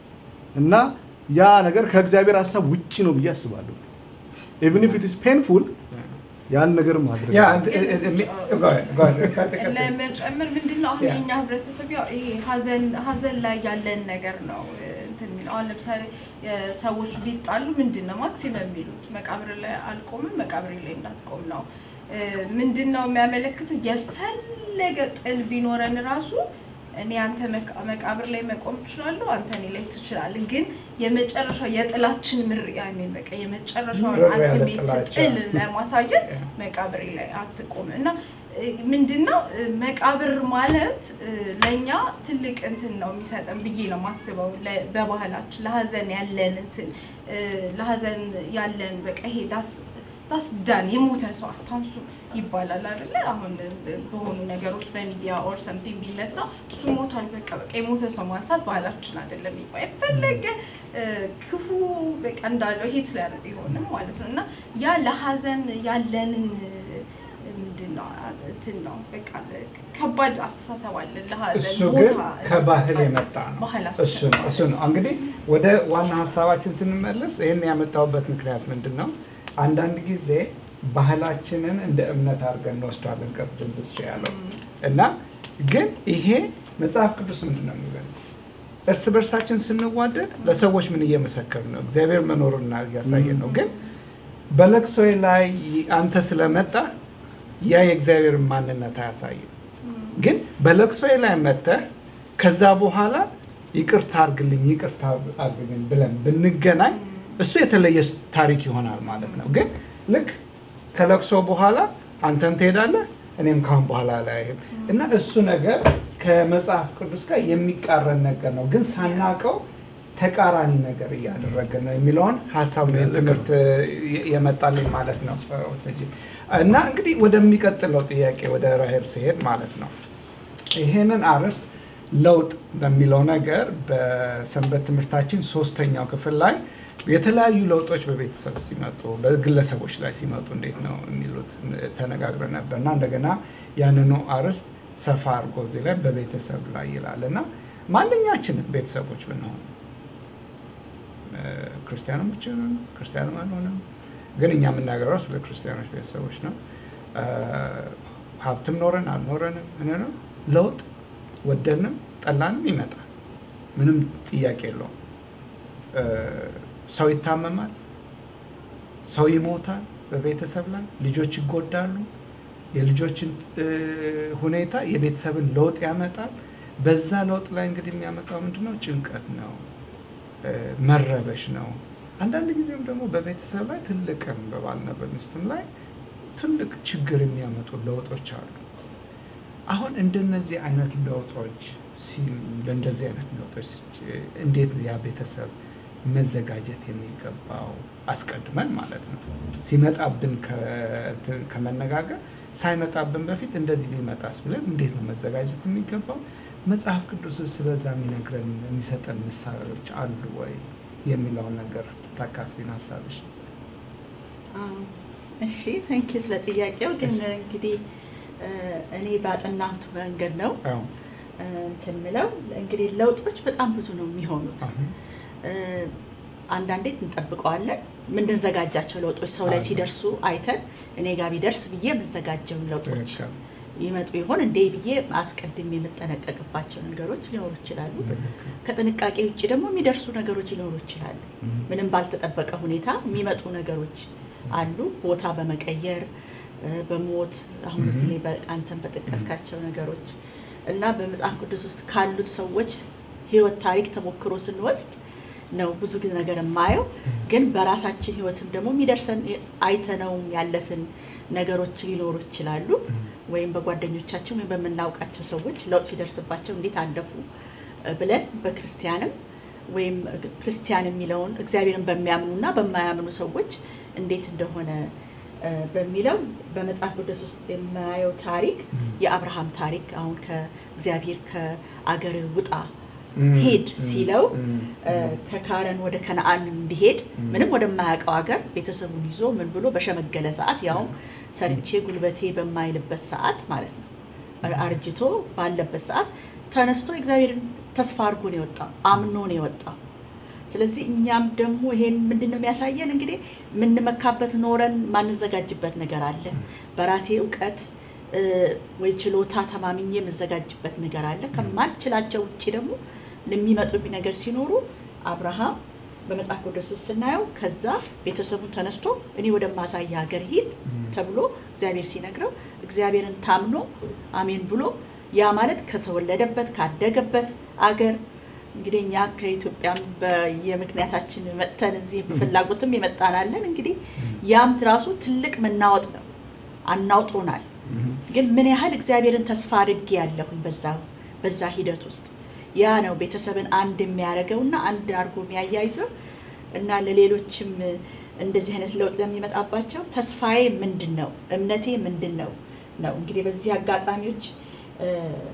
እና ያ ነገር ከእግዚአብሔር ሀሳብ ውጭ ነው ብዬ አስባለሁ። ኢቭን ኢፍ ኢት ኢዝ ፔንፉል ያን ነገር ማድረግ ያ አለብን። እንትን- እ- እ- ሚ- go ahead, go ahead. ቀጥል፣ ቀጥል። ለመጨመር ምንድን ነው አሁን ያ። የኛ ህብረተሰብ ያው ይሄ ሀዘን ሀዘን ላይ ያለን ነገር ነው እ፣ እንትን የሚለው አሁን ለምሳሌ እ፣ ሰዎች ቢጣሉ ምንድን ነው ማክሲመም የሚሉት መቃብር ላይ አልቆምም መቃብር ላይ እንዳትቆም ነው እ፣ ምንድን ነው የሚያመለክተው የፈለገ ጥል ቢኖረን ራሱ እኔ አንተ መቃ- መቃብር ላይ መቆም እችላለሁ አንተ እኔ ላይ ትችላለህ ግን የመጨረሻው የጥላችን ምር ያኔ በቃ የመጨረሻውን ምር ያለ አልቲሜት ጥላቻ። ጥል ለማሳየት ያ። መቃብሬ ላይ አትቆም እና እ፣ ምንድነው እ፣ መቃብር ማለት እ፣ ለእኛ ትልቅ እንትን ነው የሚሰጠን ብዬ ነው የማስበው። ለ- በባህላችን ለሀዘን ያለን እንትን እ፣ ለሀዘን ያለን በቃ ይሄ ዳስ ዳስ ዳን የሞተ ሰው አታንሱ ይባላል አይደለ? አሁን እ፣ በሆኑ ነገሮች በሚዲያ ኦር ሰምቲንግ ቢነሳ እሱ ሞቷል፣ በቃ በቃ የሞተ ሰው ማንሳት ባህላችን አይደለም ይባል የፈለገ እ፣ ክፉ በቃ እንዳለው ሂትለር ቢሆንም ማለት ነው እና ያ ለሀዘን ያለንን ምንድን ነው እንትን ነው በቃ ከባድ አስተሳሰብ አለ ለሀዘን እሱ ግን ቦታ ከባህል እንሰጣለን። የመጣ ነው። ባህላችን እሱ ነው እሱ ነው። እንግዲህ ወደ ዋና ሀሳባችን ስንመለስ ይህን ያመጣሁበት ምክንያት ምንድን ነው? አንዳንድ ጊዜ ባህላችንን እንደ እምነት አድርገን እንወስዷለን። ቅድም ብስ ያለው እና ግን ይሄ መጽሐፍ ቅዱስ ምንድን ነው የሚለን? እርስ በርሳችን ስንዋደድ ለሰዎች ምን እየመሰከር ነው? እግዚአብሔር መኖሩን እያሳየን ነው። ግን በለቅሶዬ ላይ አንተ ስለመጣ ያ የእግዚአብሔርን ማንነት አያሳይም። ግን በለቅሶዬ ላይ መጥተህ ከዛ በኋላ ይቅርታ አርግልኝ ይቅርታ አርግልኝ ብለን ብንገናኝ እሱ የተለየ ታሪክ ይሆናል ማለት ነው። ግን ልክ ከለቅሶ በኋላ አንተም ትሄዳለህ እኔም ካሁን በኋላ አላይህም እና እሱ ነገር ከመጽሐፍ ቅዱስ ጋር የሚቃረን ነገር ነው። ግን ሳናቀው ተቃራኒ ነገር እያደረገ ነው የሚለውን ሀሳብ ነው ትምህርት የመጣልኝ ማለት ነው። ወሰጂ እና እንግዲህ ወደሚቀጥለው ጥያቄ ወደ ራሄል ሲሄድ ማለት ነው ይሄንን አርዕስት ለውጥ በሚለው ነገር በሰንበት ትምህርታችን ሶስተኛው ክፍል ላይ የተለያዩ ለውጦች በቤተሰብ ሲመጡ በግለሰቦች ላይ ሲመጡ እንዴት ነው የሚሉት ተነጋግረን ነበር እና እንደገና ያንኑ አርዕስት ሰፋ አድርጎ እዚህ ላይ በቤተሰብ ላይ ይላል እና ማንኛችንም ቤተሰቦች ብንሆን ክርስቲያንም ብቻ ክርስቲያንም አልሆንም፣ ግን እኛ የምናገረው ስለ ክርስቲያኖች ቤተሰቦች ነው። ሀብትም ኖረን አልኖረንም ምን ነው ለውጥ ወደንም ጠላንም ይመጣል። ምንም ጥያቄ የለውም። ሰው ይታመማል፣ ሰው ይሞታል፣ በቤተሰብ ላይ ልጆች ይጎዳሉ። የልጆችን እ፣ ሁኔታ የቤተሰብን ለውጥ ያመጣል። በዛ ለውጥ ላይ እንግዲህ የሚያመጣው ምንድነው? ጭንቀት ነው፣ እ፣ መረበሽ ነው። አንዳንድ ጊዜም ደግሞ በቤተሰብ ላይ ትልቅም በባልና በሚስትም ላይ ትልቅ ችግር የሚያመጡ ለውጦች አሉ። አሁን እንደነዚህ አይነት ለውጦች ሲ- ለእንደዚህ አይነት ለውጦች ሲ- እንዴት ነው ያ ቤተሰብ መዘጋጀት የሚገባው? አስቀድመን ማለት ነው ሲመጣብን ከ- ከመነጋገር ሳይመጣብን በፊት እንደዚህ ቢመጣስ ብለን እንዴት ነው መዘጋጀት የሚገባው? መጽሐፍ ቅዱስ ስለዛ የሚነግረን የሚሰጠን ምሳሌዎች አሉ ወይ የሚለውን ነገር ታካፊን ሀሳብሽ። አዎ። እሺ ቴንኪዩ ስለ ጥያቄው። ግን እሺ። እንግዲህ እ፣ እኔ ባጠናሁት መንገድ ነው አዎ እ፣ እንትን ምለው እንግዲህ ለውጦች በጣም ብዙ ነው የሚሆኑት። አሁን እ፣ አንዳንዴ እንጠብቀዋለን የምንዘጋጃቸው ለውጦች ሰው ላይ አዎ። ሲደርሱ አይተን እኔ ጋር ቢደርስ ብዬ የምዘጋጀውን ለውጦች ትክክል፣ ይመጡ ይሆን እንዴ ብዬ አስቀድሜ የምጠነቀቅባቸው ነገሮች ሊኖሩ ይችላሉ። ትክክል። ከጥንቃቄ ውጭ ደግሞ የሚደርሱ ነገሮች ሊኖሩ ይችላሉ። ምንም ባልተጠበቀ ሁኔታ የሚመጡ ነገሮች አሉ። ቦታ በመቀየር እ፣ በሞት አሁን እዚህ ላይ በ- አንተን በጠቀስካቸው ነገሮች እና በመጽሐፍ ቅዱስ ውስጥ ካሉት ሰዎች ሕይወት ታሪክ ተሞክሮ ስንወስድ ነው ብዙ ጊዜ ነገር የማየው። ግን በራሳችን ሕይወትም ደግሞ የሚደርሰን አይተነውም ያለፍን ነገሮች ሊኖሩ ይችላሉ። ወይም በጓደኞቻችን ወይም በምናውቃቸው ሰዎች ለውጥ ሲደርስባቸው እንዴት አለፉ እ፣ ብለን በክርስቲያንም ወይም ክርስቲያን የሚለውን እግዚአብሔርን በሚያምኑና በማያምኑ ሰዎች እንዴት እንደሆነ እ፣ በሚለው በመጽሐፍ ቅዱስ ውስጥ የማየው ታሪክ የአብርሃም ታሪክ አሁን ከእግዚአብሔር ከአገር ውጣ ሂድ ሲለው እ፣ ከካረን ወደ ከነአን እንዲሄድ ምንም ወደማያውቀው ሀገር ቤተሰቡን ይዞ ምን ብሎ በሸመገለ ሰዓት ያውም ሰርቼ ጉልበቴ በማይልበት ሰዓት ማለት ነው አርጅቶ ባለበት ሰዓት ተነስቶ እግዚአብሔርን ተስፋ አድርጎ ነው የወጣው፣ አምኖ ነው የወጣው። ስለዚህ እኛም ደግሞ ይሄን ምንድን ነው የሚያሳየን እንግዲህ የምንመካበት ኖረን ማንዘጋጅበት ነገር አለ። በራሴ እውቀት እ፣ ወይ ችሎታ ተማምኜ የምዘጋጅበት ነገር አለ። ከማልችላቸው ውጭ ደግሞ የሚመጡብኝ ነገር ሲኖሩ አብርሃም በመጽሐፍ ቅዱስ ውስጥ ስናየው ከዛ ቤተሰቡን ተነስቶ እኔ ወደማሳይ ሀገር ሂድ ተብሎ እግዚአብሔር ሲነግረው እግዚአብሔርን ታምኖ አሜን ብሎ ያ ማለት ከተወለደበት ካደገበት አገር እንግዲህ እኛ ከኢትዮጵያም በየምክንያታችን መጥተን እዚህ በፍላጎትም የመጣናለን። እንግዲህ ያም ራሱ ትልቅ መናወጥ ነው፣ አናውጦናል። ግን ምን ያህል እግዚአብሔርን ተስፋ አድርጌ ያለሁኝ በዛ በዛ ሂደት ውስጥ ያ ነው ቤተሰብን አንድ የሚያደርገው እና አንድ አድርጎ የሚያያይዘው እና ለሌሎችም እንደዚህ አይነት ለውጥ ለሚመጣባቸው ተስፋዬ ምንድን ነው፣ እምነቴ ምንድን ነው ነው እንግዲህ በዚህ አጋጣሚዎች እ፣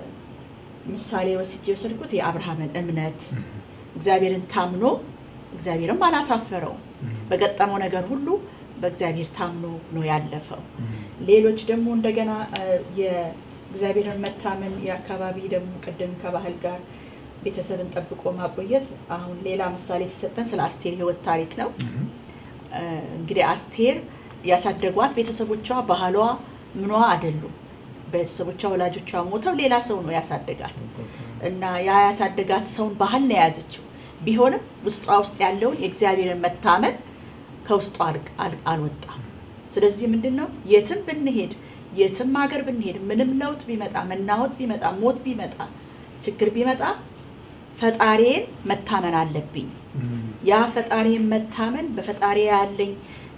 ምሳሌ ወስጄ የወሰድኩት የአብርሃምን እምነት እግዚአብሔርን ታምኖ እግዚአብሔርም አላሳፈረውም። በገጠመው ነገር ሁሉ በእግዚአብሔር ታምኖ ነው ያለፈው። ሌሎች ደግሞ እንደገና እ፣ የእግዚአብሔርን መታመን የአካባቢ ደግሞ ቅድም ከባህል ጋር ቤተሰብን ጠብቆ ማቆየት አሁን ሌላ ምሳሌ የተሰጠን ስለ አስቴር ሕይወት ታሪክ ነው። እ፣ እንግዲህ አስቴር ያሳደጓት ቤተሰቦቿ ባህሏ ምኗ አይደሉም። ቤተሰቦቿ ወላጆቿ ሞተው ሌላ ሰው ነው ያሳደጋት እና ያ ያሳደጋት ሰውን ባህል ነው የያዘችው። ቢሆንም ውስጧ ውስጥ ያለውን የእግዚአብሔርን መታመን ከውስጧ አል- አል- አልወጣም። ስለዚህ ምንድን ነው የትም ብንሄድ የትም ሀገር ብንሄድ ምንም ለውጥ ቢመጣ መናወጥ ቢመጣ ሞት ቢመጣ ችግር ቢመጣ ፈጣሪዬን መታመን አለብኝ። ያ ፈጣሪን መታመን በፈጣሪ ያለኝ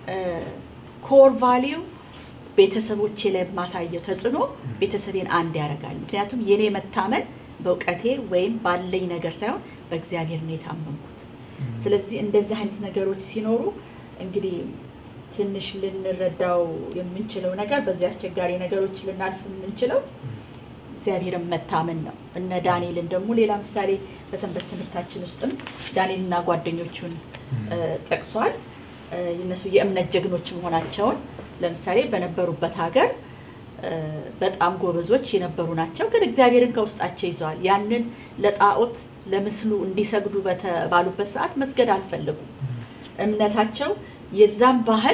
ኮር ቫሊዩ ቤተሰቦቼ ላይ የማሳየው ተጽዕኖ ቤተሰቤን አንድ ያደርጋል። ምክንያቱም የኔ መታመን በእውቀቴ ወይም ባለኝ ነገር ሳይሆን በእግዚአብሔር ነው የታመንኩት። ስለዚህ እንደዚህ አይነት ነገሮች ሲኖሩ እንግዲህ ትንሽ ልንረዳው የምንችለው ነገር በዚህ አስቸጋሪ ነገሮች ልናልፍ የምንችለው እግዚአብሔርን መታመን ነው። እነ ዳንኤልን ደግሞ ሌላ ምሳሌ በሰንበት ትምህርታችን ውስጥም ዳንኤልና ጓደኞቹን እ፣ ጠቅሷል። እ፣ እነሱ የእምነት ጀግኖች መሆናቸውን ለምሳሌ በነበሩበት ሀገር እ፣ በጣም ጎበዞች የነበሩ ናቸው። ግን እግዚአብሔርን ከውስጣቸው ይዘዋል። ያንን ለጣዖት ለምስሉ እንዲሰግዱ በተባሉበት ሰዓት መስገድ አልፈለጉም። እምነታቸው የዛም ባህል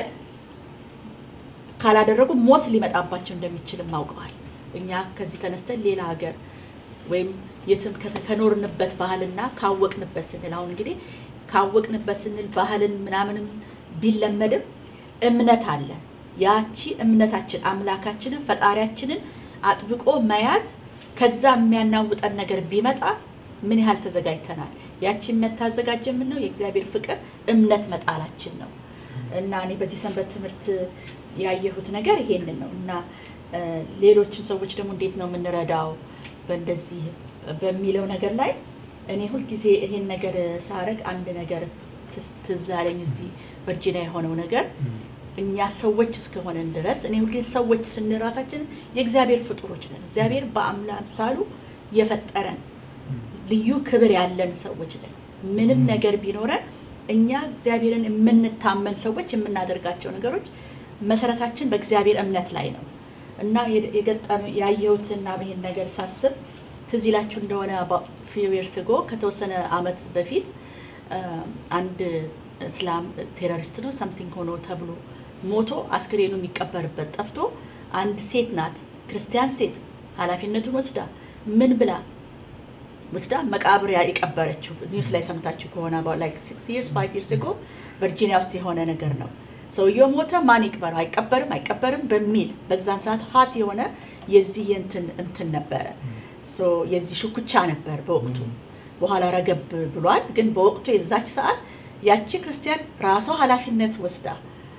ካላደረጉ ሞት ሊመጣባቸው እንደሚችልም አውቀዋል። እኛ ከዚህ ተነስተን ሌላ ሀገር ወይም የትም ከተ- ከኖርንበት ባህልና ካወቅንበት ስንል አሁን እንግዲህ ካወቅንበት ስንል ባህልን ምናምንም ቢለመድም እምነት አለ። ያቺ እምነታችን አምላካችንን ፈጣሪያችንን አጥብቆ መያዝ ከዛ የሚያናውጠን ነገር ቢመጣ ምን ያህል ተዘጋጅተናል? ያቺ የሚያታዘጋጀ ምን ነው? የእግዚአብሔር ፍቅር እምነት መጣላችን ነው። እና እኔ በዚህ ሰንበት ትምህርት ያየሁት ነገር ይሄንን ነው እና እ፣ ሌሎችን ሰዎች ደግሞ እንዴት ነው የምንረዳው በእንደዚህ በሚለው ነገር ላይ እኔ ሁልጊዜ ይሄን ነገር ሳረግ አንድ ነገር ትዝ- ትዝ አለኝ። እዚህ ቨርጂኒያ የሆነው ነገር እኛ ሰዎች እስከሆነን ድረስ እኔ ሁልጊዜ ሰዎች ስንል ራሳችን የእግዚአብሔር ፍጡሮች ነን። እግዚአብሔር በአምሳሉ የፈጠረን ልዩ ክብር ያለን ሰዎች ነን። ምንም ነገር ቢኖረን እኛ እግዚአብሔርን የምንታመን ሰዎች የምናደርጋቸው ነገሮች መሰረታችን በእግዚአብሔር እምነት ላይ ነው እና የደ- የገጠመ ያየሁትና ይሄን ነገር ሳስብ ትዝ ይላችሁ እንደሆነ ፊው ይርስ ጎ ከተወሰነ አመት በፊት አ፣ አንድ እስላም ቴሮሪስት ነው ሰምቲንግ ሆኖ ተብሎ ሞቶ አስክሬኑ የሚቀበርበት ጠፍቶ አንድ ሴት ናት ክርስቲያን ሴት ኃላፊነቱን ወስዳ ምን ብላ ወስዳ መቃብር ያ- የቀበረችው ኒውስ ላይ ሰምታችሁ ከሆነ ላይክ ሲክስ ይርስ ፋይቭ ይርስ ጎ ቨርጂኒያ ውስጥ የሆነ ነገር ነው። ሰውየው ሞተ፣ ማን ይቅበረው? አይቀበርም አይቀበርም በሚል በዛን ሰዓት ሀት የሆነ የዚህ እንትን እንትን ነበረ ሶ የዚህ ሽኩቻ ነበር በወቅቱ። በኋላ ረገብ ብሏል። ግን በወቅቱ የዛች ሰዓት ያቺ ክርስቲያን ራሷ ኃላፊነት ወስዳ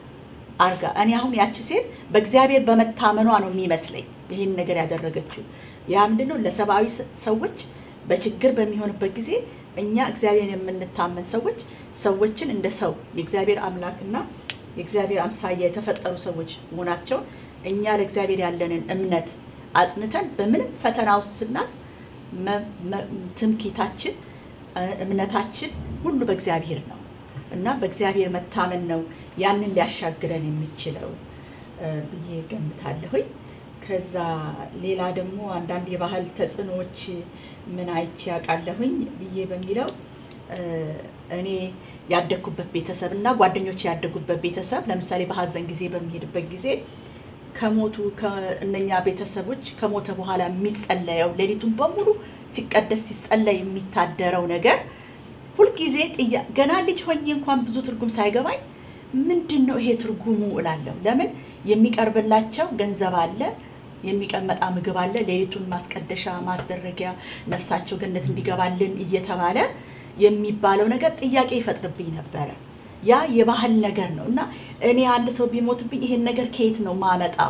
አርጋ እኔ አሁን ያቺ ሴት በእግዚአብሔር በመታመኗ ነው የሚመስለኝ ይህን ነገር ያደረገችው። ያ ምንድን ነው ለሰብአዊ ስ- ሰዎች በችግር በሚሆንበት ጊዜ እኛ እግዚአብሔርን የምንታመን ሰዎች ሰዎችን እንደ ሰው የእግዚአብሔር አምላክና የእግዚአብሔር አምሳያ የተፈጠሩ ሰዎች መሆናቸውን እኛ ለእግዚአብሔር ያለንን እምነት አጽንተን በምንም ፈተና ውስጥ ስናልፍ መ- መ- ትምክህታችን እ፣ እምነታችን ሁሉ በእግዚአብሔር ነው እና በእግዚአብሔር መታመን ነው ያንን ሊያሻግረን የሚችለው እ፣ ብዬ ገምታለሁኝ። ከዛ ሌላ ደግሞ አንዳንድ የባህል ተጽዕኖዎች ምን አይቼ ያውቃለሁኝ ብዬ በሚለው እ፣ እኔ ያደግኩበት ቤተሰብ እና ጓደኞች ያደጉበት ቤተሰብ ለምሳሌ በሀዘን ጊዜ በሚሄድበት ጊዜ ከሞቱ ከእነኛ ቤተሰቦች ከሞተ በኋላ የሚጸለየው ሌሊቱን በሙሉ ሲቀደስ ሲጸለይ የሚታደረው ነገር ሁልጊዜ ጥያ ገና ልጅ ሆኜ እንኳን ብዙ ትርጉም ሳይገባኝ ምንድን ነው ይሄ ትርጉሙ እላለሁ። ለምን የሚቀርብላቸው ገንዘብ አለ፣ የሚቀመጣ ምግብ አለ፣ ሌሊቱን ማስቀደሻ ማስደረጊያ ነፍሳቸው ገነት እንዲገባልን እየተባለ የሚባለው ነገር ጥያቄ ይፈጥርብኝ ነበረ። ያ የባህል ነገር ነው እና እኔ አንድ ሰው ቢሞትብኝ ይሄን ነገር ከየት ነው ማመጣው?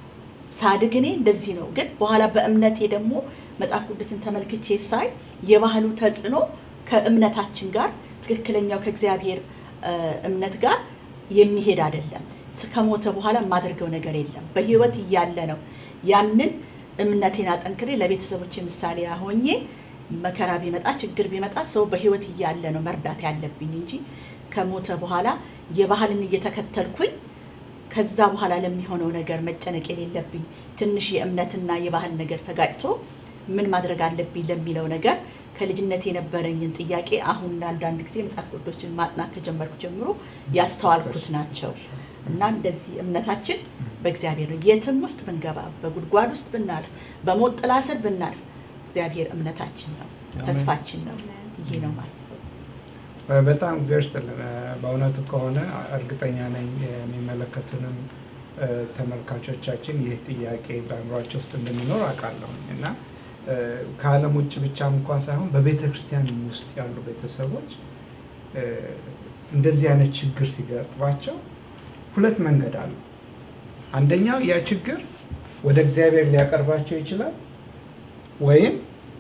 ሳድግ እኔ እንደዚህ ነው። ግን በኋላ በእምነቴ ደግሞ መጽሐፍ ቅዱስን ተመልክቼ ሳይ የባህሉ ተጽዕኖ ከእምነታችን ጋር ትክክለኛው ከእግዚአብሔር እ፣ እምነት ጋር የሚሄድ አይደለም። ስ- ከሞተ በኋላ የማደርገው ነገር የለም። በህይወት እያለ ነው ያንን እምነቴን አጠንክሬ ለቤተሰቦች ምሳሌ ሆኜ መከራ ቢመጣ ችግር ቢመጣ ሰው በህይወት እያለ ነው መርዳት ያለብኝ እንጂ ከሞተ በኋላ የባህልን እየተከተልኩኝ ከዛ በኋላ ለሚሆነው ነገር መጨነቅ የሌለብኝ ትንሽ የእምነትና የባህል ነገር ተጋጭቶ ምን ማድረግ አለብኝ ለሚለው ነገር ከልጅነት የነበረኝን ጥያቄ አሁን አንዳንድ ጊዜ መጽሐፍ ቅዱሶችን ማጥናት ከጀመርኩ ጀምሮ ያስተዋልኩት ናቸው እና እንደዚህ እምነታችን በእግዚአብሔር ነው። የትም ውስጥ ብንገባ፣ በጉድጓድ ውስጥ ብናልፍ፣ በሞት ጥላ ስር ብናልፍ እግዚአብሔር እምነታችን ነው፣ ተስፋችን ነው ብዬ ነው ማስበው። በጣም እግዚአብሔር ይስጥልን። በእውነቱ ከሆነ እርግጠኛ ነኝ የሚመለከቱንም እ፣ ተመልካቾቻችን ይህ ጥያቄ በአእምሯቸው ውስጥ እንደሚኖር አውቃለሁ እና እ፣ ከዓለም ውጭ ብቻም እንኳን ሳይሆን በቤተ ክርስቲያን ውስጥ ያሉ ቤተሰቦች እ፣ እንደዚህ አይነት ችግር ሲገጥማቸው ሁለት መንገድ አሉ። አንደኛው ያ ችግር ወደ እግዚአብሔር ሊያቀርባቸው ይችላል ወይም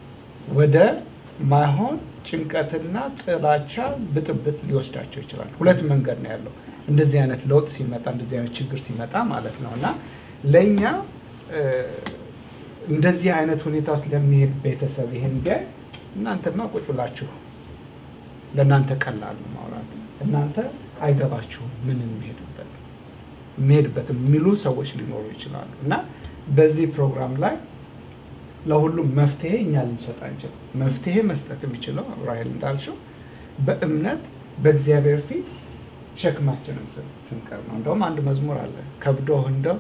ወደ ማይሆን ጭንቀትና ጥላቻ ብጥብጥ ሊወስዳቸው ይችላል። ሁለት መንገድ ነው ያለው። እንደዚህ አይነት ለውጥ ሲመጣ እንደዚህ አይነት ችግር ሲመጣ ማለት ነው እና ለእኛ እ፣ እንደዚህ አይነት ሁኔታ ውስጥ ለሚሄድ ቤተሰብ ይሄን ቢያይ እናንተማ ቁጭ ብላችሁ ለእናንተ ቀላል ነው ማውራት፣ እናንተ አይገባችሁም ምን የሚሄድበት የሚሄድበት የሚሉ ሰዎች ሊኖሩ ይችላሉ እና በዚህ ፕሮግራም ላይ ለሁሉም መፍትሄ እኛ ልንሰጥ አንችልም። መፍትሄ መስጠት የሚችለው ራሄል እንዳልሽው በእምነት በእግዚአብሔር ፊት ሸክማችንን ስን- ስንቀር ነው። እንደውም አንድ መዝሙር አለ ከብዶህ እንደው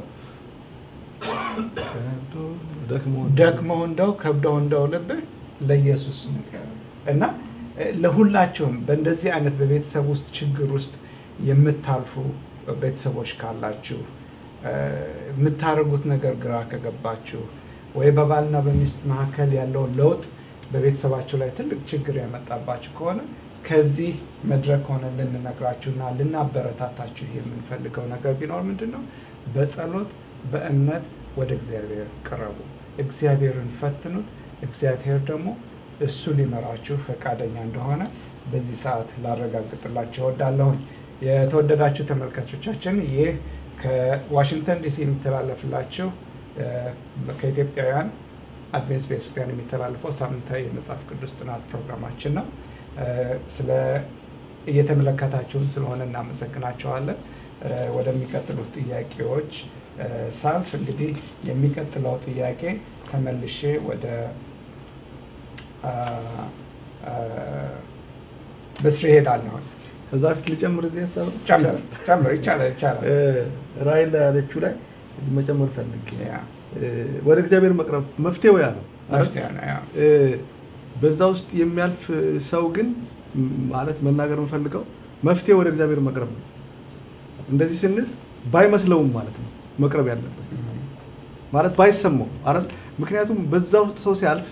ደክሞ ደክሞህ እንደው ከብዶህ እንደው ልብህ ለኢየሱስ ንገር እና ለሁላችሁም በእንደዚህ አይነት በቤተሰብ ውስጥ ችግር ውስጥ የምታልፉ ቤተሰቦች ካላችሁ የምታደርጉት ነገር ግራ ከገባችሁ ወይ በባልና በሚስት መካከል ያለውን ለውጥ በቤተሰባችሁ ላይ ትልቅ ችግር ያመጣባችሁ ከሆነ ከዚህ መድረክ ሆነ ልንነግራችሁና ልናበረታታችሁ የምንፈልገው ነገር ቢኖር ምንድን ነው? በጸሎት በእምነት ወደ እግዚአብሔር ቅረቡ። እግዚአብሔርን ፈትኑት። እግዚአብሔር ደግሞ እሱ ሊመራችሁ ፈቃደኛ እንደሆነ በዚህ ሰዓት ላረጋግጥላችሁ እወዳለሁኝ። የተወደዳችሁ ተመልካቾቻችን ይህ ከዋሽንግተን ዲሲ የሚተላለፍላችሁ ከኢትዮጵያውያን አድቬንስ ቤተክርስቲያን የሚተላለፈው ሳምንታዊ የመጽሐፍ ቅዱስ ጥናት ፕሮግራማችን ነው። ስለ እየተመለከታችሁን ስለሆነ እናመሰግናቸዋለን። ወደሚቀጥሉት ጥያቄዎች ሳልፍ እንግዲህ የሚቀጥለው ጥያቄ ተመልሼ ወደ ብስር ይሄዳለሁን። ከዛ ፊት ልጨምር እዚህ ሀሳብ ጨምር ጨምር፣ ይቻላል ይቻላል። ራእይ ላይ ያለችው ላይ መጨመር ፈልጌ ያ ወደ እግዚአብሔር መቅረብ መፍትሄው ያ ነው። መፍትሄ ነው። ያ በዛ ውስጥ የሚያልፍ ሰው ግን ማለት መናገር የምፈልገው መፍትሄ ወደ እግዚአብሔር መቅረብ ነው። እንደዚህ ስንል ባይመስለውም ማለት ነው መቅረብ ያለበት ማለት ባይሰማው አይደል? ምክንያቱም በዛ ውስጥ ሰው ሲያልፍ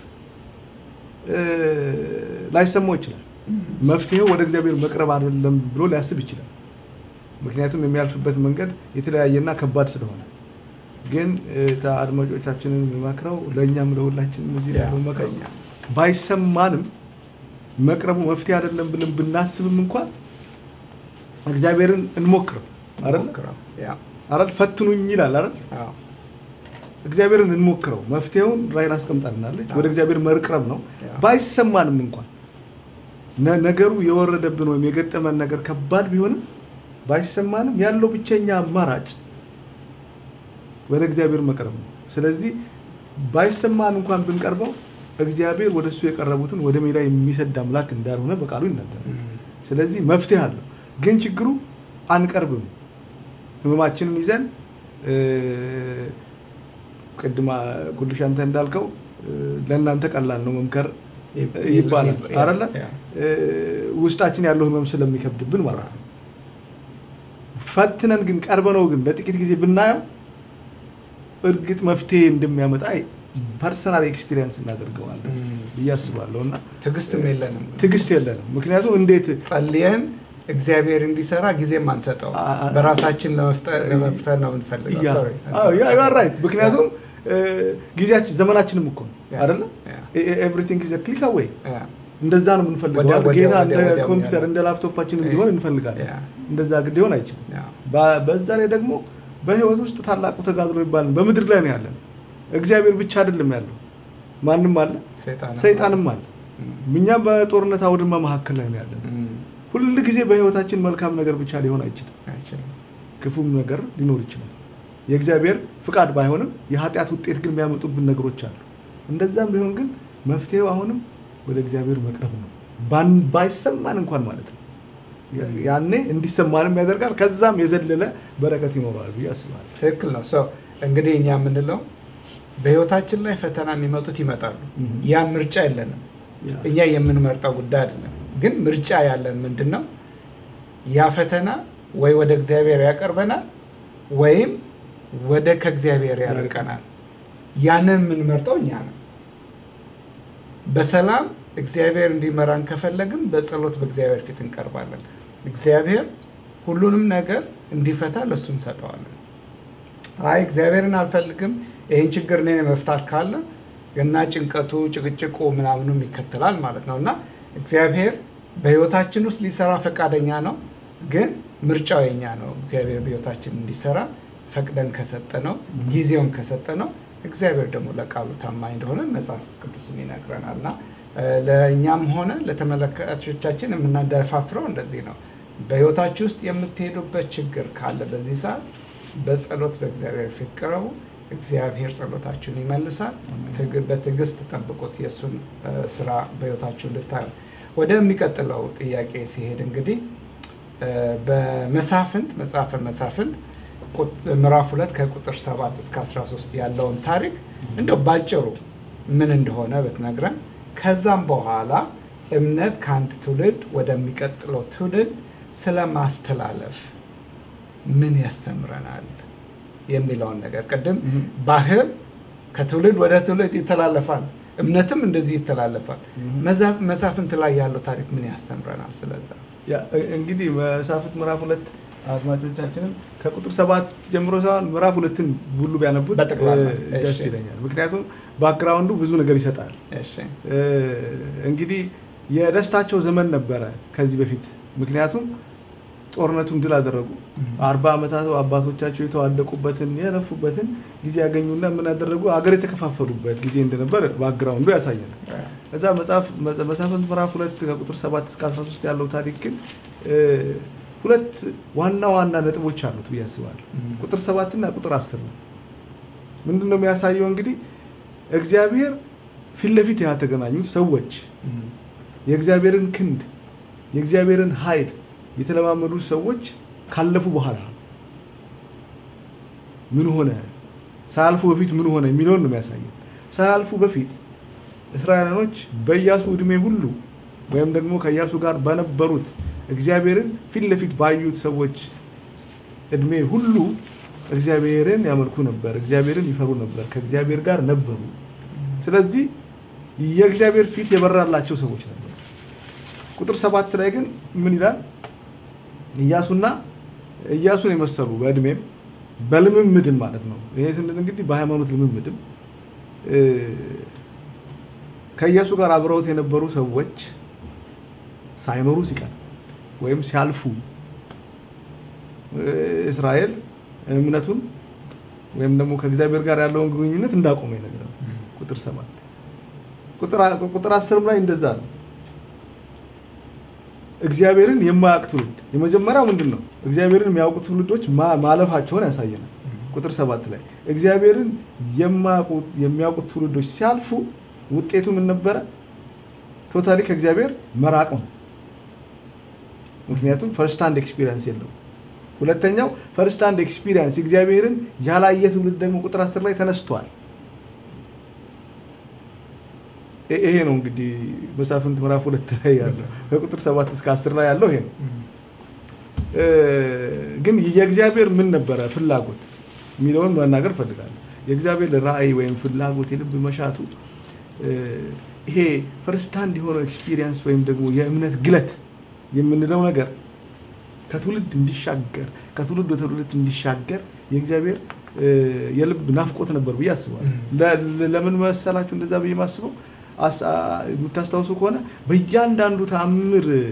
ላይሰማው ይችላል። መፍትሄው ወደ እግዚአብሔር መቅረብ አይደለም ብሎ ሊያስብ ይችላል። ምክንያቱም የሚያልፍበት መንገድ የተለያየና ከባድ ስለሆነ ግን አድማጮቻችንን የሚመክረው ለእኛም ለሁላችንም እዚህ ላይ ያለው መቅረብ ባይሰማንም መቅረቡ መፍትሄ አይደለም ብለን ብናስብም እንኳን እግዚአብሔርን እንሞክረው አይደል አይደል ፈትኑኝ ይላል አይደል እግዚአብሔርን እንሞክረው መፍትሄውን ራይን አስቀምጣልናለች ወደ እግዚአብሔር መቅረብ ነው ባይሰማንም እንኳን ነገሩ የወረደብን ወይም የገጠመን ነገር ከባድ ቢሆንም ባይሰማንም ያለው ብቸኛ አማራጭ ወደ እግዚአብሔር መቅረብ ነው ስለዚህ ባይሰማን እንኳን ብንቀርበው እግዚአብሔር ወደ እሱ የቀረቡትን ወደ ሜዳ የሚሰድ አምላክ እንዳልሆነ በቃሉ ይናገራል ስለዚህ መፍትሄ አለው ግን ችግሩ አንቀርብም ህመማችንን ይዘን ቅድማ ኩልሽ አንተ እንዳልከው ለእናንተ ቀላል ነው መምከር ይባላል አይደለ ውስጣችን ያለው ህመም ስለሚከብድብን ማለት ነው ፈትነን ግን ቀርበነው ግን ለጥቂት ጊዜ ብናየው እርግጥ መፍትሄ እንደሚያመጣ ፐርሰናል ኤክስፒሪየንስ እናደርገዋለን ብዬ አስባለሁ እና ትዕግስትም የለንም ትዕግስት የለንም ምክንያቱም እንዴት ጸልየን እግዚአብሔር እንዲሰራ ጊዜም አንሰጠው በራሳችን ለመፍጠር ነው የምንፈልገው ራይት ምክንያቱም ጊዜያችን ዘመናችንም እኮ ነው አይደለ ኤቭሪቲንግ ኢዝ ክሊክ አዌይ እንደዛ ነው የምንፈልገው ጌታ እንደ ኮምፒውተር እንደ ላፕቶፓችን እንዲሆን እንፈልጋለን እንደዛ ግድ ሊሆን አይችልም በዛ ላይ ደግሞ በህይወት ውስጥ ታላቁ ተጋድሎ ይባል በምድር ላይ ነው ያለን እግዚአብሔር ብቻ አይደለም ያለው ማንም አለ ሰይጣንም አለ እኛም በጦርነት አውድማ መካከል ላይ ነው ያለን ሁል ጊዜ በህይወታችን መልካም ነገር ብቻ ሊሆን አይችልም ክፉም ነገር ሊኖር ይችላል የእግዚአብሔር ፍቃድ ባይሆንም የኃጢአት ውጤት ግን የሚያመጡብን ነገሮች አሉ እንደዛም ቢሆን ግን መፍትሄው አሁንም ወደ እግዚአብሔር መቅረብ ነው ባይሰማን እንኳን ማለት ነው ያኔ እንዲሰማንም ያደርጋል ከዛም የዘለለ በረከት ይኖረዋል ብዬ አስባለሁ ትክክል ነው ሰው እንግዲህ እኛ የምንለው በህይወታችን ላይ ፈተና የሚመጡት ይመጣሉ ያን ምርጫ የለንም እኛ የምንመርጠው ጉዳይ አይደለም ግን ምርጫ ያለን ምንድን ነው ያ ፈተና ወይ ወደ እግዚአብሔር ያቀርበናል ወይም ወደ ከእግዚአብሔር ያርቀናል ያንን የምንመርጠው እኛ ነው በሰላም እግዚአብሔር እንዲመራን ከፈለግን በጸሎት በእግዚአብሔር ፊት እንቀርባለን እግዚአብሔር ሁሉንም ነገር እንዲፈታ ለእሱ እንሰጠዋለን አይ እግዚአብሔርን አልፈልግም ይህን ችግር እኔ መፍታት ካለ እና ጭንቀቱ ጭቅጭቁ ምናምኑም ይከተላል ማለት ነው እና እግዚአብሔር በህይወታችን ውስጥ ሊሰራ ፈቃደኛ ነው ግን ምርጫው የኛ ነው እግዚአብሔር በህይወታችን እንዲሰራ ፈቅደን ከሰጠ ነው ጊዜውን ከሰጠ ነው እግዚአብሔር ደግሞ ለቃሉ ታማኝ እንደሆነ መጽሐፍ ቅዱስን ይነግረናል እና ለእኛም ሆነ ለተመለካቾቻችን የምናደፋፍረው እንደዚህ ነው በህይወታችሁ ውስጥ የምትሄዱበት ችግር ካለ በዚህ ሰዓት በጸሎት በእግዚአብሔር ፊት ቅረቡ እግዚአብሔር ጸሎታችሁን ይመልሳል በትዕግስት ጠብቁት የእሱን ስራ በህይወታችሁ እንድታዩ ወደሚቀጥለው ጥያቄ ሲሄድ እንግዲህ በመሳፍንት መጽሐፈ መሳፍንት ምዕራፍ ሁለት ከቁጥር 7 እስከ 13 ያለውን ታሪክ እንደው ባጭሩ ምን እንደሆነ ብትነግረን ከዛም በኋላ እምነት ከአንድ ትውልድ ወደሚቀጥለው ትውልድ ስለ ማስተላለፍ ምን ያስተምረናል የሚለውን ነገር ቅድም Mhm. ባህል ከትውልድ ወደ ትውልድ ይተላለፋል፣ እምነትም እንደዚህ ይተላለፋል። Mhm. መዛ- መሳፍንት ላይ ያለው ታሪክ ምን ያስተምረናል? ስለዛ ያ እ- እንግዲህ መሳፍንት ምዕራፍ ሁለት አድማጮቻችንም ከቁጥር ሰባት ጀምሮ ሳይሆን ምዕራፍ ሁለትን ሁሉ ቢያነቡት በጠቅላላ፣ እ፣ ደስ እሺ። ይለኛል። ምክንያቱም ባክግራውንዱ ብዙ ነገር ይሰጣል። እሺ እ፣ እንግዲህ የደስታቸው ዘመን ነበረ ከዚህ በፊት ምክንያቱም ጦርነቱን ድል አደረጉ። Mhm. አርባ ዓመታት አባቶቻቸው የተዋደቁበትን የለፉበትን ጊዜ ያገኙና ምን ያደረጉ አገር የተከፋፈሉበት ጊዜ እንደነበር ባክግራውንዱ ያሳያል። እዛ መጽሐፍ መጽ- መሳፍንት ምዕራፍ ሁለት ከቁጥር 7 እስከ 13 ያለው ታሪክ ግን እ፣ ሁለት ዋና ዋና ነጥቦች አሉት ብዬ አስባለሁ። Mhm. ቁጥር 7 እና ቁጥር 10 ነው። ምንድን ነው የሚያሳየው? እንግዲህ እግዚአብሔር ፊት ለፊት ያተገናኙት ሰዎች Mhm. የእግዚአብሔርን ክንድ የእግዚአብሔርን ኃይል የተለማመዱ ሰዎች ካለፉ በኋላ ምን ሆነ፣ ሳያልፉ በፊት ምን ሆነ የሚለውን ነው የሚያሳየው። ሳያልፉ በፊት እስራኤላኖች በኢያሱ ዕድሜ ሁሉ ወይም ደግሞ ከኢያሱ ጋር በነበሩት እግዚአብሔርን ፊት ለፊት ባዩት ሰዎች ዕድሜ ሁሉ እግዚአብሔርን ያመልኩ ነበር፣ እግዚአብሔርን ይፈሩ ነበር፣ ከእግዚአብሔር ጋር ነበሩ። ስለዚህ የእግዚአብሔር ፊት የበራላቸው ሰዎች ነበሩ። ቁጥር ሰባት ላይ ግን ምን ይላል? ኢያሱና ኢያሱን የመሰሉ በእድሜም በልምምድም ማለት ነው። ይሄ ስንል እንግዲህ በሃይማኖት ልምምድም እ፣ ከኢያሱ ጋር አብረውት የነበሩ ሰዎች ሳይኖሩ ሲቀር ወይም ሲያልፉ እ፣ እስራኤል እምነቱን ወይም ደግሞ ከእግዚአብሔር ጋር ያለውን ግንኙነት እንዳቆመ ይነግራል። ቁጥር ሰባት ቁጥር አ- ቁጥር አስርም ላይ እንደዛ ነው። እግዚአብሔርን የማያውቅ ትውልድ የመጀመሪያው ምንድን ነው? እግዚአብሔርን የሚያውቁ ትውልዶች ማ- ማለፋቸውን ያሳየናል። ቁጥር ሰባት ላይ እግዚአብሔርን የማያውቁ የሚያውቁት ትውልዶች ሲያልፉ ውጤቱ ምን ነበረ? ቶታሊ ከእግዚአብሔር መራቅ ነው። ምክንያቱም ፈርስት ሃንድ ኤክስፒሪየንስ የለውም። ሁለተኛው ፈርስት ሃንድ ኤክስፒሪየንስ እግዚአብሔርን ያላየ ትውልድ ደግሞ ቁጥር አስር ላይ ተነስቷል። ይ- ይሄ ነው እንግዲህ መሳፍንት ምዕራፍ ሁለት ላይ ያለው ከቁጥር ሰባት እስከ አስር ላይ ያለው ይሄ ነው። እ፣ ግን የእግዚአብሔር ምን ነበረ ፍላጎት የሚለውን መናገር ፈልጋለሁ። የእግዚአብሔር ራእይ ወይም ፍላጎት የልብ መሻቱ እ፣ ይሄ ፈርስት ሃንድ የሆነው ኤክስፒሪየንስ ወይም ደግሞ የእምነት ግለት የምንለው ነገር ከትውልድ እንዲሻገር ከትውልድ ወደ ትውልድ እንዲሻገር የእግዚአብሔር እ፣ የልብ ናፍቆት ነበር ብዬ አስባለሁ። ለ- ለምን መሰላችሁ እንደዛ ብዬ ማስበው አስ- አ- የምታስታውሱ ከሆነ በእያንዳንዱ ተአምር እ፣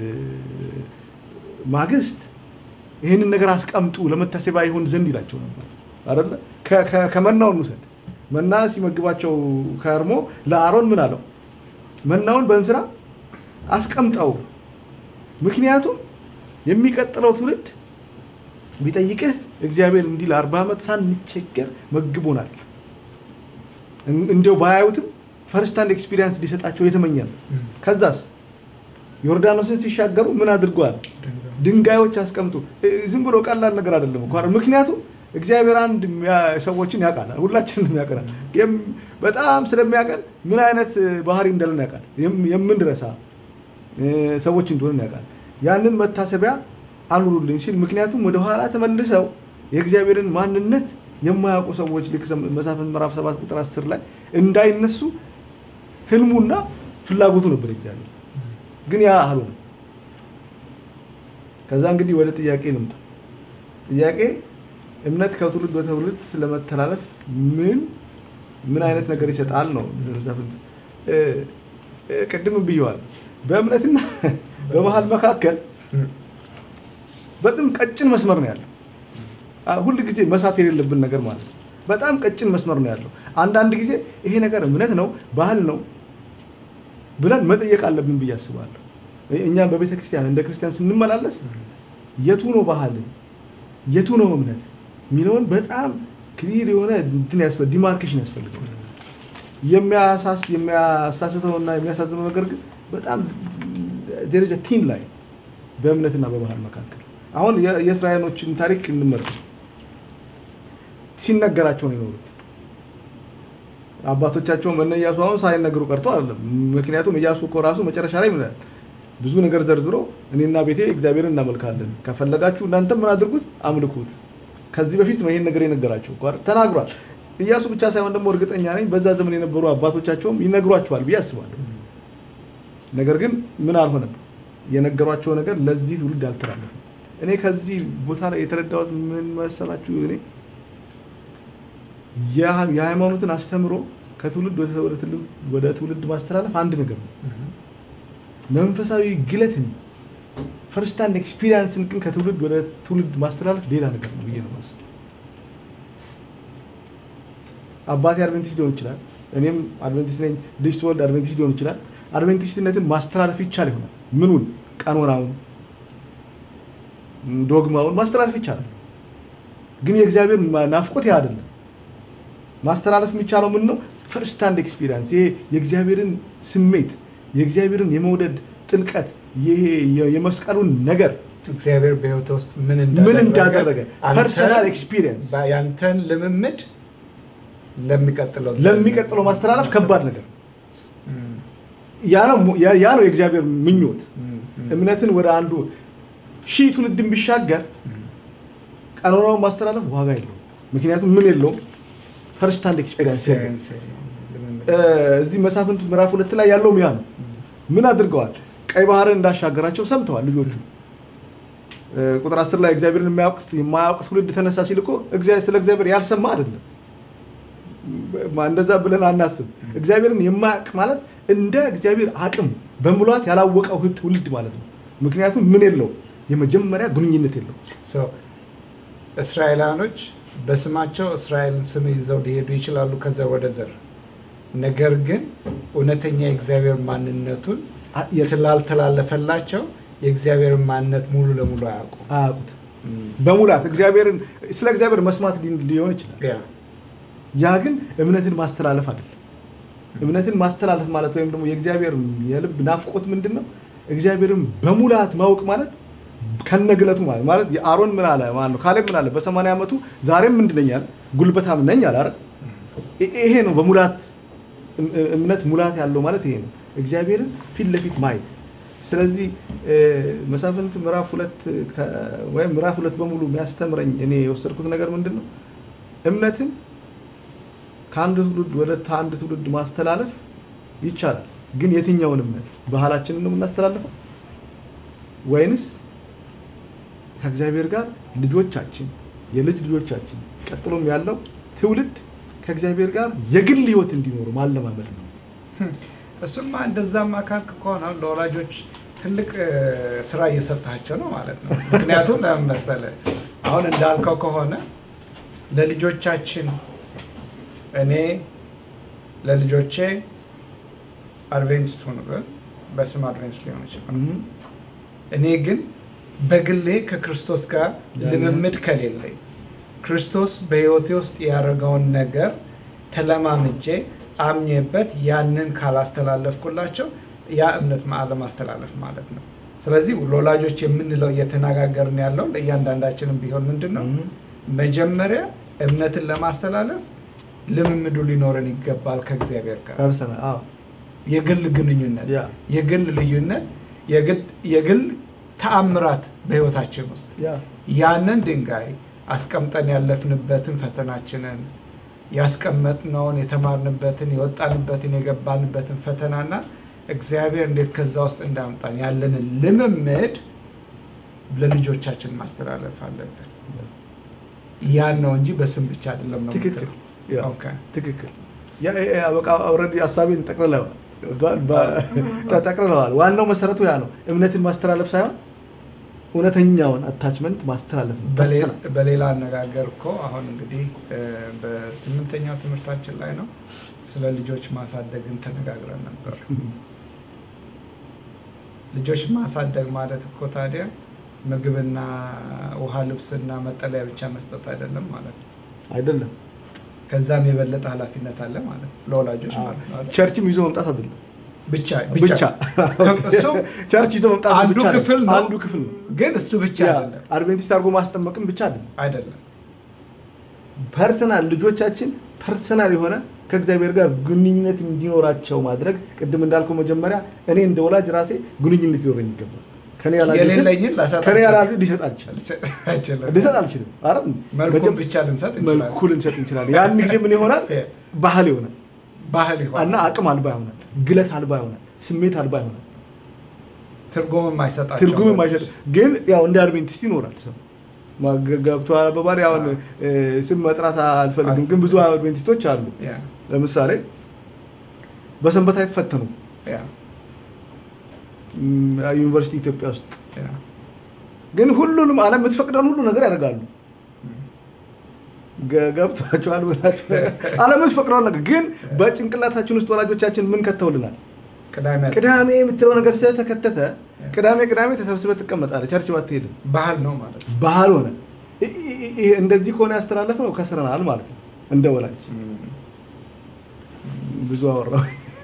ማግስት ይህንን ነገር አስቀምጡ ለመታሰቢያ ይሆን ዘንድ ይላቸው ነበር አይደለ? ከ- ከ- ከመናውን ውሰድ። መና ሲመግባቸው ከርሞ ለአሮን ምን አለው? መናውን በእንስራ አስቀምጠው። ምክንያቱም የሚቀጥለው ትውልድ ቢጠይቅህ እግዚአብሔር እንዲህ ለአርባ ዓመት ሳንቸገር መግቦናል። እን- እንዲያው ባያዩትም ፈርስት ሃንድ ኤክስፒሪየንስ ሊሰጣቸው የተመኛል። ከዛስ ዮርዳኖስን ሲሻገሩ ምን አድርገዋል? ድንጋዮች አስቀምጡ። እ- ዝም ብሎ ቀላል ነገር አይደለም እኮ አይደል? ምክንያቱም እግዚአብሔር አንድ የሚያ- ሰዎችን ያውቃል፣ ሁላችንም ያውቀናል። የም- በጣም ስለሚያውቀን ምን አይነት እ, ባህሪ እንዳለን ያውቃል። የም- የምንረሳ እ, ሰዎች እንደሆንን ያውቃል። ያንን መታሰቢያ አኑሩልኝ ሲል ምክንያቱም ወደ ኋላ ተመልሰው የእግዚአብሔርን ማንነት የማያውቁ ሰዎች ልክ ዘ- መሳፍንት ምዕራፍ 7 ቁጥር 10 ላይ እንዳይነሱ ህልሙና ፍላጎቱ ነበር እግዚአብሔር። ግን ያ አልሆነም። ከዛ እንግዲህ ወደ ጥያቄ ልምጣ። ጥያቄ እምነት ከትውልድ ወደ ትውልድ ስለመተላለፍ ምን ምን አይነት ነገር ይሰጣል ነው። መሳፍንት እ፣ እ፣ ቅድምም ብየዋል። በእምነትና በባህል መካከል በጣም ቀጭን መስመር ነው ያለው። አ- ሁል ጊዜ መሳት የሌለብን ነገር ማለት ነው። በጣም ቀጭን መስመር ነው ያለው። አንዳንድ ጊዜ ይሄ ነገር እምነት ነው ባህል ነው ብለን መጠየቅ አለብን ብዬ አስባለሁ። እ- እኛ በቤተ ክርስቲያን እንደ ክርስቲያን ስንመላለስ የቱ ነው ባህል የቱ ነው እምነት የሚለውን በጣም ክሊር የሆነ እንትን ያስፈ ዲማርኬሽን ያስፈልገው የሚያሳስ የሚያሳስተውና የሚያሳዝነው ነገር ግን በጣም ደረጃ ቲን ላይ በእምነትና በባህል መካከል አሁን የ- የእስራኤሎችን ታሪክ እንመልከት። ሲነገራቸው ነው የኖሩት። አባቶቻቸውም እነ ኢያሱ አሁን ሳይነግሩ ቀርቶ አይደለም። ምክንያቱም ኢያሱ እኮ ራሱ መጨረሻ ላይ ምን ይላል? ብዙ ነገር ዘርዝሮ እኔና ቤቴ እግዚአብሔርን እናመልካለን፣ ከፈለጋችሁ እናንተም ምን አድርጉት አምልኩት። ከዚህ በፊት ነው ይሄን ነገር የነገራቸው እኮ አይደል? ተናግሯል። ኢያሱ ብቻ ሳይሆን ደግሞ እርግጠኛ ነኝ በዛ ዘመን የነበሩ አባቶቻቸውም ይነግሯቸዋል ብዬ አስባለሁ። ነገር ግን ምን አልሆነም። የነገሯቸው ነገር ለዚህ ትውልድ አልተላለፈም። እኔ ከዚህ ቦታ ላይ የተረዳሁት ምን መሰላችሁ? እኔ የሃ- የሃይማኖትን አስተምሮ ከትውልድ ወደ ወደ ትውልድ- ወደ ትውልድ ማስተላለፍ አንድ ነገር ነው። መንፈሳዊ ግለትን ፈርስት ሃንድ ኤክስፒሪየንስን ግን ከትውልድ ወደ ትውልድ ማስተላለፍ ሌላ ነገር ነው ብዬ ነው የማስበው። አባቴ አድቬንቲስት ሊሆን ይችላል፣ እኔም አድቬንቲስት ነኝ። ልጅ ትወልድ አድቬንቲስት ሊሆን ይችላል። አድቬንቲስትነትን ማስተላለፍ ይቻል ይሆናል። ምኑን? ቀኖናውን፣ ዶግማውን ማስተላለፍ ይቻላል። ግን የእግዚአብሔር ናፍቆት ያ አይደለም። ማስተላለፍ የሚቻለው ምን ነው? ፈርስት ሃንድ ኤክስፒሪየንስ ይሄ የእግዚአብሔርን ስሜት የእግዚአብሔርን የመውደድ ጥልቀት ይሄ የ- የመስቀሉን ነገር እግዚአብሔር በህይወት ውስጥ ምን ምን እንዳደረገ አንተ ፐርሰናል ኤክስፒሪየንስ በ- ያንተን ልምምድ ለሚቀጥለው ለሚቀጥለው ማስተላለፍ ከባድ ነገር ነው። እም፣ ያ ነው ያ ያ ነው የእግዚአብሔር ምኞት። እም፣ እም፣ እምነትን ወደ አንዱ ሺህ ትውልድን ቢሻገር እም። ቀኖናውን ማስተላለፍ ዋጋ የለውም። ምክንያቱም ምን የለውም ፈርስት ሃንድ ኤክስፒሪየንስ የለውም። ኤክስፔሪየንስ የለውም፣ ልምምድ። እ፣ እዚህ መሳፍንቱ ምዕራፍ ሁለት ላይ ያለው ያ ነው። ምን አድርገዋል? ቀይ ባህርን እንዳሻገራቸው ሰምተዋል ልጆቹ። እ፣ ቁጥር አስር ላይ እግዚአብሔርን የማያውቅ የማያውቅ ትውልድ ተነሳ ሲል እኮ እግዚአብሔር ስለ እግዚአብሔር ያልሰማ አይደለም። ማ- እንደዛ ብለን አናስብ። እግዚአብሔርን የማያውቅ ማለት እንደ እግዚአብሔር አቅም በሙላት ያላወቀው ህት ትውልድ ማለት ነው። ምክንያቱም ምን የለው የመጀመሪያ ግንኙነት የለው። ሶ እስራኤላኖች በስማቸው እስራኤልን ስም ይዘው ሊሄዱ ይችላሉ ከዘር ወደ ዘር። ነገር ግን እውነተኛ የእግዚአብሔር ማንነቱን አ- የ- ስላልተላለፈላቸው የእግዚአብሔር ማንነት ሙሉ ለሙሉ አያውቁም። አያውቁት በሙላት እግዚአብሔርን ስለ እግዚአብሔር መስማት ሊ- ሊሆን ይችላል። ያ ያ ግን እምነትን ማስተላለፍ አይደለም። እምነትን ማስተላለፍ ማለት ወይም ደግሞ የእግዚአብሔር የልብ ናፍቆት ምንድን ነው? እግዚአብሔርን በሙላት ማወቅ ማለት ከነግለቱ ማለት ማለት የአሮን ምን አለ ማለት ነው። ካሌብ ምን አለ? በሰማንያ ዓመቱ ዛሬም ምንድን ነኝ አለ፣ ጉልበታም ነኝ አለ አይደል? ይ- ይሄ ነው በሙላት እም- እምነት ሙላት ያለው ማለት ይሄ ነው፣ እግዚአብሔርን ፊት ለፊት ማየት። ስለዚህ እ፣ መሳፍንት ምዕራፍ ሁለት ከ- ወይም ምዕራፍ ሁለት በሙሉ የሚያስተምረኝ እኔ የወሰድኩት ነገር ምንድን ነው እምነትን ከአንድ ትውልድ ወደ አንድ ትውልድ ማስተላለፍ ይቻላል። ግን የትኛውን እምነት ባህላችንን ነው የምናስተላልፈው ወይንስ ከእግዚአብሔር ጋር ልጆቻችን የልጅ ልጆቻችን ቀጥሎም ያለው ትውልድ ከእግዚአብሔር ጋር የግል ሕይወት እንዲኖሩ ማለማመድ ነው። እሱማ እንደዛማ ካልክ ከሆነ ለወላጆች ትልቅ እ፣ ስራ እየሰጣቸው ነው ማለት ነው። ምክንያቱም ለምን መሰለህ አሁን እንዳልከው ከሆነ ለልጆቻችን እኔ ለልጆቼ አድቬንስት ሁኑ ብል በስም አድቬንስት ሊሆን ይችላል። እኔ ግን በግሌ ከክርስቶስ ጋር ያንን- ልምምድ ከሌለኝ ክርስቶስ በሕይወቴ ውስጥ ያደረገውን ነገር ተለማምጄ አምኜበት ያንን ካላስተላለፍኩላቸው ያ እምነት ማ- አለማስተላለፍ ማለት ነው። ስለዚህ ለወላጆች የምንለው እየተነጋገርን ያለው ለእያንዳንዳችንም ቢሆን ምንድን ነው መጀመሪያ እምነትን ለማስተላለፍ ልምምዱ ሊኖረን ይገባል ከእግዚአብሔር ጋር ፐርሰናል አዎ የግል ግንኙነት ያ የግል ልዩነት የግል- የግል ተአምራት በህይወታችን ውስጥ ያ ያንን ድንጋይ አስቀምጠን ያለፍንበትን ፈተናችንን ያስቀመጥነውን የተማርንበትን የወጣንበትን የገባንበትን ፈተናና እግዚአብሔር እንዴት ከዛ ውስጥ እንዳመጣን ያለንን ልምምድ ለልጆቻችን ማስተላለፍ አለብን። ያን ነው እንጂ በስም ብቻ አይደለም ነው ትክክል የምትለው። ያ ኦኬ። ትክክል ያ ያ- ያ በቃ ኦልሬዲ ሀሳቤን ጠቅልለዋል ገብቶሃል? በ- ጠቅልለዋል። ዋናው መሰረቱ ያ ነው። እምነትን ማስተላለፍ ሳይሆን እውነተኛውን አታችመንት ማስተላለፍ ነው። በሌ- ፐርሰናል። በሌላ አነጋገር እኮ አሁን እንግዲህ እ፣ በስምንተኛው ትምህርታችን ላይ ነው ስለ ልጆች ማሳደግን ተነጋግረን ነበር። ልጆች ማሳደግ ማለት እኮ ታዲያ ምግብና ውሃ፣ ልብስና መጠለያ ብቻ መስጠት አይደለም ማለት ነው። አይደለም ከዛም የበለጠ ኃላፊነት አለ ማለት ነው ለወላጆች ማለት ነው አይደል? ቸርችም ይዞ መምጣት አይደለም ብቻ ብቻ እሱ ቸርች ይዞ መምጣት አንዱ ብቻ አይደለም። ክፍል ነው። አንዱ ክፍል ነው። ግን እሱ ብቻ ያ አይደለም አድቬንቲስት አድርጎ ማስጠመቅም ብቻ አይደለም። አይደለም ፐርሰናል ልጆቻችን ፐርሰናል የሆነ ከእግዚአብሔር ጋር ግንኙነት እንዲኖራቸው ማድረግ ቅድም እንዳልከው መጀመሪያ እኔ እንደ ወላጅ ራሴ ግንኙነት ሊኖረኝ ይገባል። ከኔ ያላገኘ የሌለኝን ላሰጥ ከኔ አልችልም። ያላሉ ሊሰጥ አልችልም አይችልም። ሊሰጥ አልችልም። አረ መልኩን ብቻ ልንሰጥ እንችላለን። መልኩ ልንሰጥ እንችላለን። ያን ጊዜ ምን ይሆናል? ባህል ይሆናል ባህል ይሆናል እና አቅም አልባ ይሆናል። ግለት አልባ ይሆናል። ስሜት አልባ ይሆናል። ትርጉም የማይሰጣቸው ትርጉም የማይሰጥ ግን ያው እንደ አድቬንቲስት ይኖራል ሰው ማገ- ገብቶሃል አባባል አሁን እ፣ ስም መጥራት አልፈልግም፣ ግን ብዙ አድቬንቲስቶች አሉ። ያ ለምሳሌ በሰንበት አይፈተኑም። ያ ም፣ ዩኒቨርሲቲ ኢትዮጵያ ውስጥ ያ ግን ሁሉንም ዓለም የምትፈቅደውን ሁሉ ነገር ያደርጋሉ። ገ- ገብቷቸዋል ብላችሁ ዓለም የምትፈቅደውን ነገር ግን በጭንቅላታችን ውስጥ ወላጆቻችን ምን ከተውልናል? ቅዳሜ ቅዳሜ የምትለው ነገር ስለተከተተ ቅዳሜ ቅዳሜ ተሰብስበህ ትቀመጣለህ፣ ቸርች ባትሄድም ባህል ነው ማለት ነው። ባህል ሆነ። ይ- ይ- ይሄ እንደዚህ ከሆነ ያስተላለፍ ነው ከስረናል ማለት ነው። እንደ ወላጅ ብዙ አወራሁ።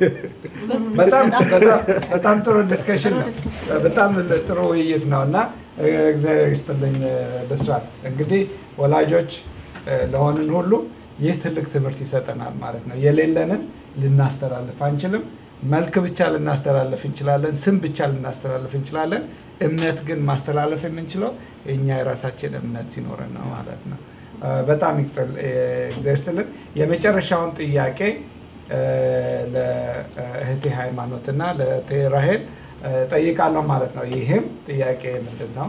በጣም በጣም- በጣም ጥሩ ዲስከሽን ጥሩ ነው። ዲስከሽን። በጣም ጥሩ ውይይት ነው እና እ፣ እግዚአብሔር ይስጥልኝ እ፣ ብስራት። እንግዲህ ወላጆች እ፣ ለሆንን ሁሉ ይህ ትልቅ ትምህርት ይሰጠናል ማለት ነው። የሌለንን ልናስተላልፍ አንችልም። መልክ ብቻ ልናስተላልፍ እንችላለን። ስም ብቻ ልናስተላልፍ እንችላለን። እምነት ግን ማስተላለፍ የምንችለው የእኛ የራሳችን እምነት ሲኖረን ነው ማለት ነው። እ፣ በጣም ይቅጽል- እ፣ እግዚአብሔር ይስጥልን። የመጨረሻውን ጥያቄ እ፣ ለእህቴ ሃይማኖት እና ለእህቴ ራሄል እ፣ ጠይቃለሁ ማለት ነው። ይህም ጥያቄ ምንድን ነው?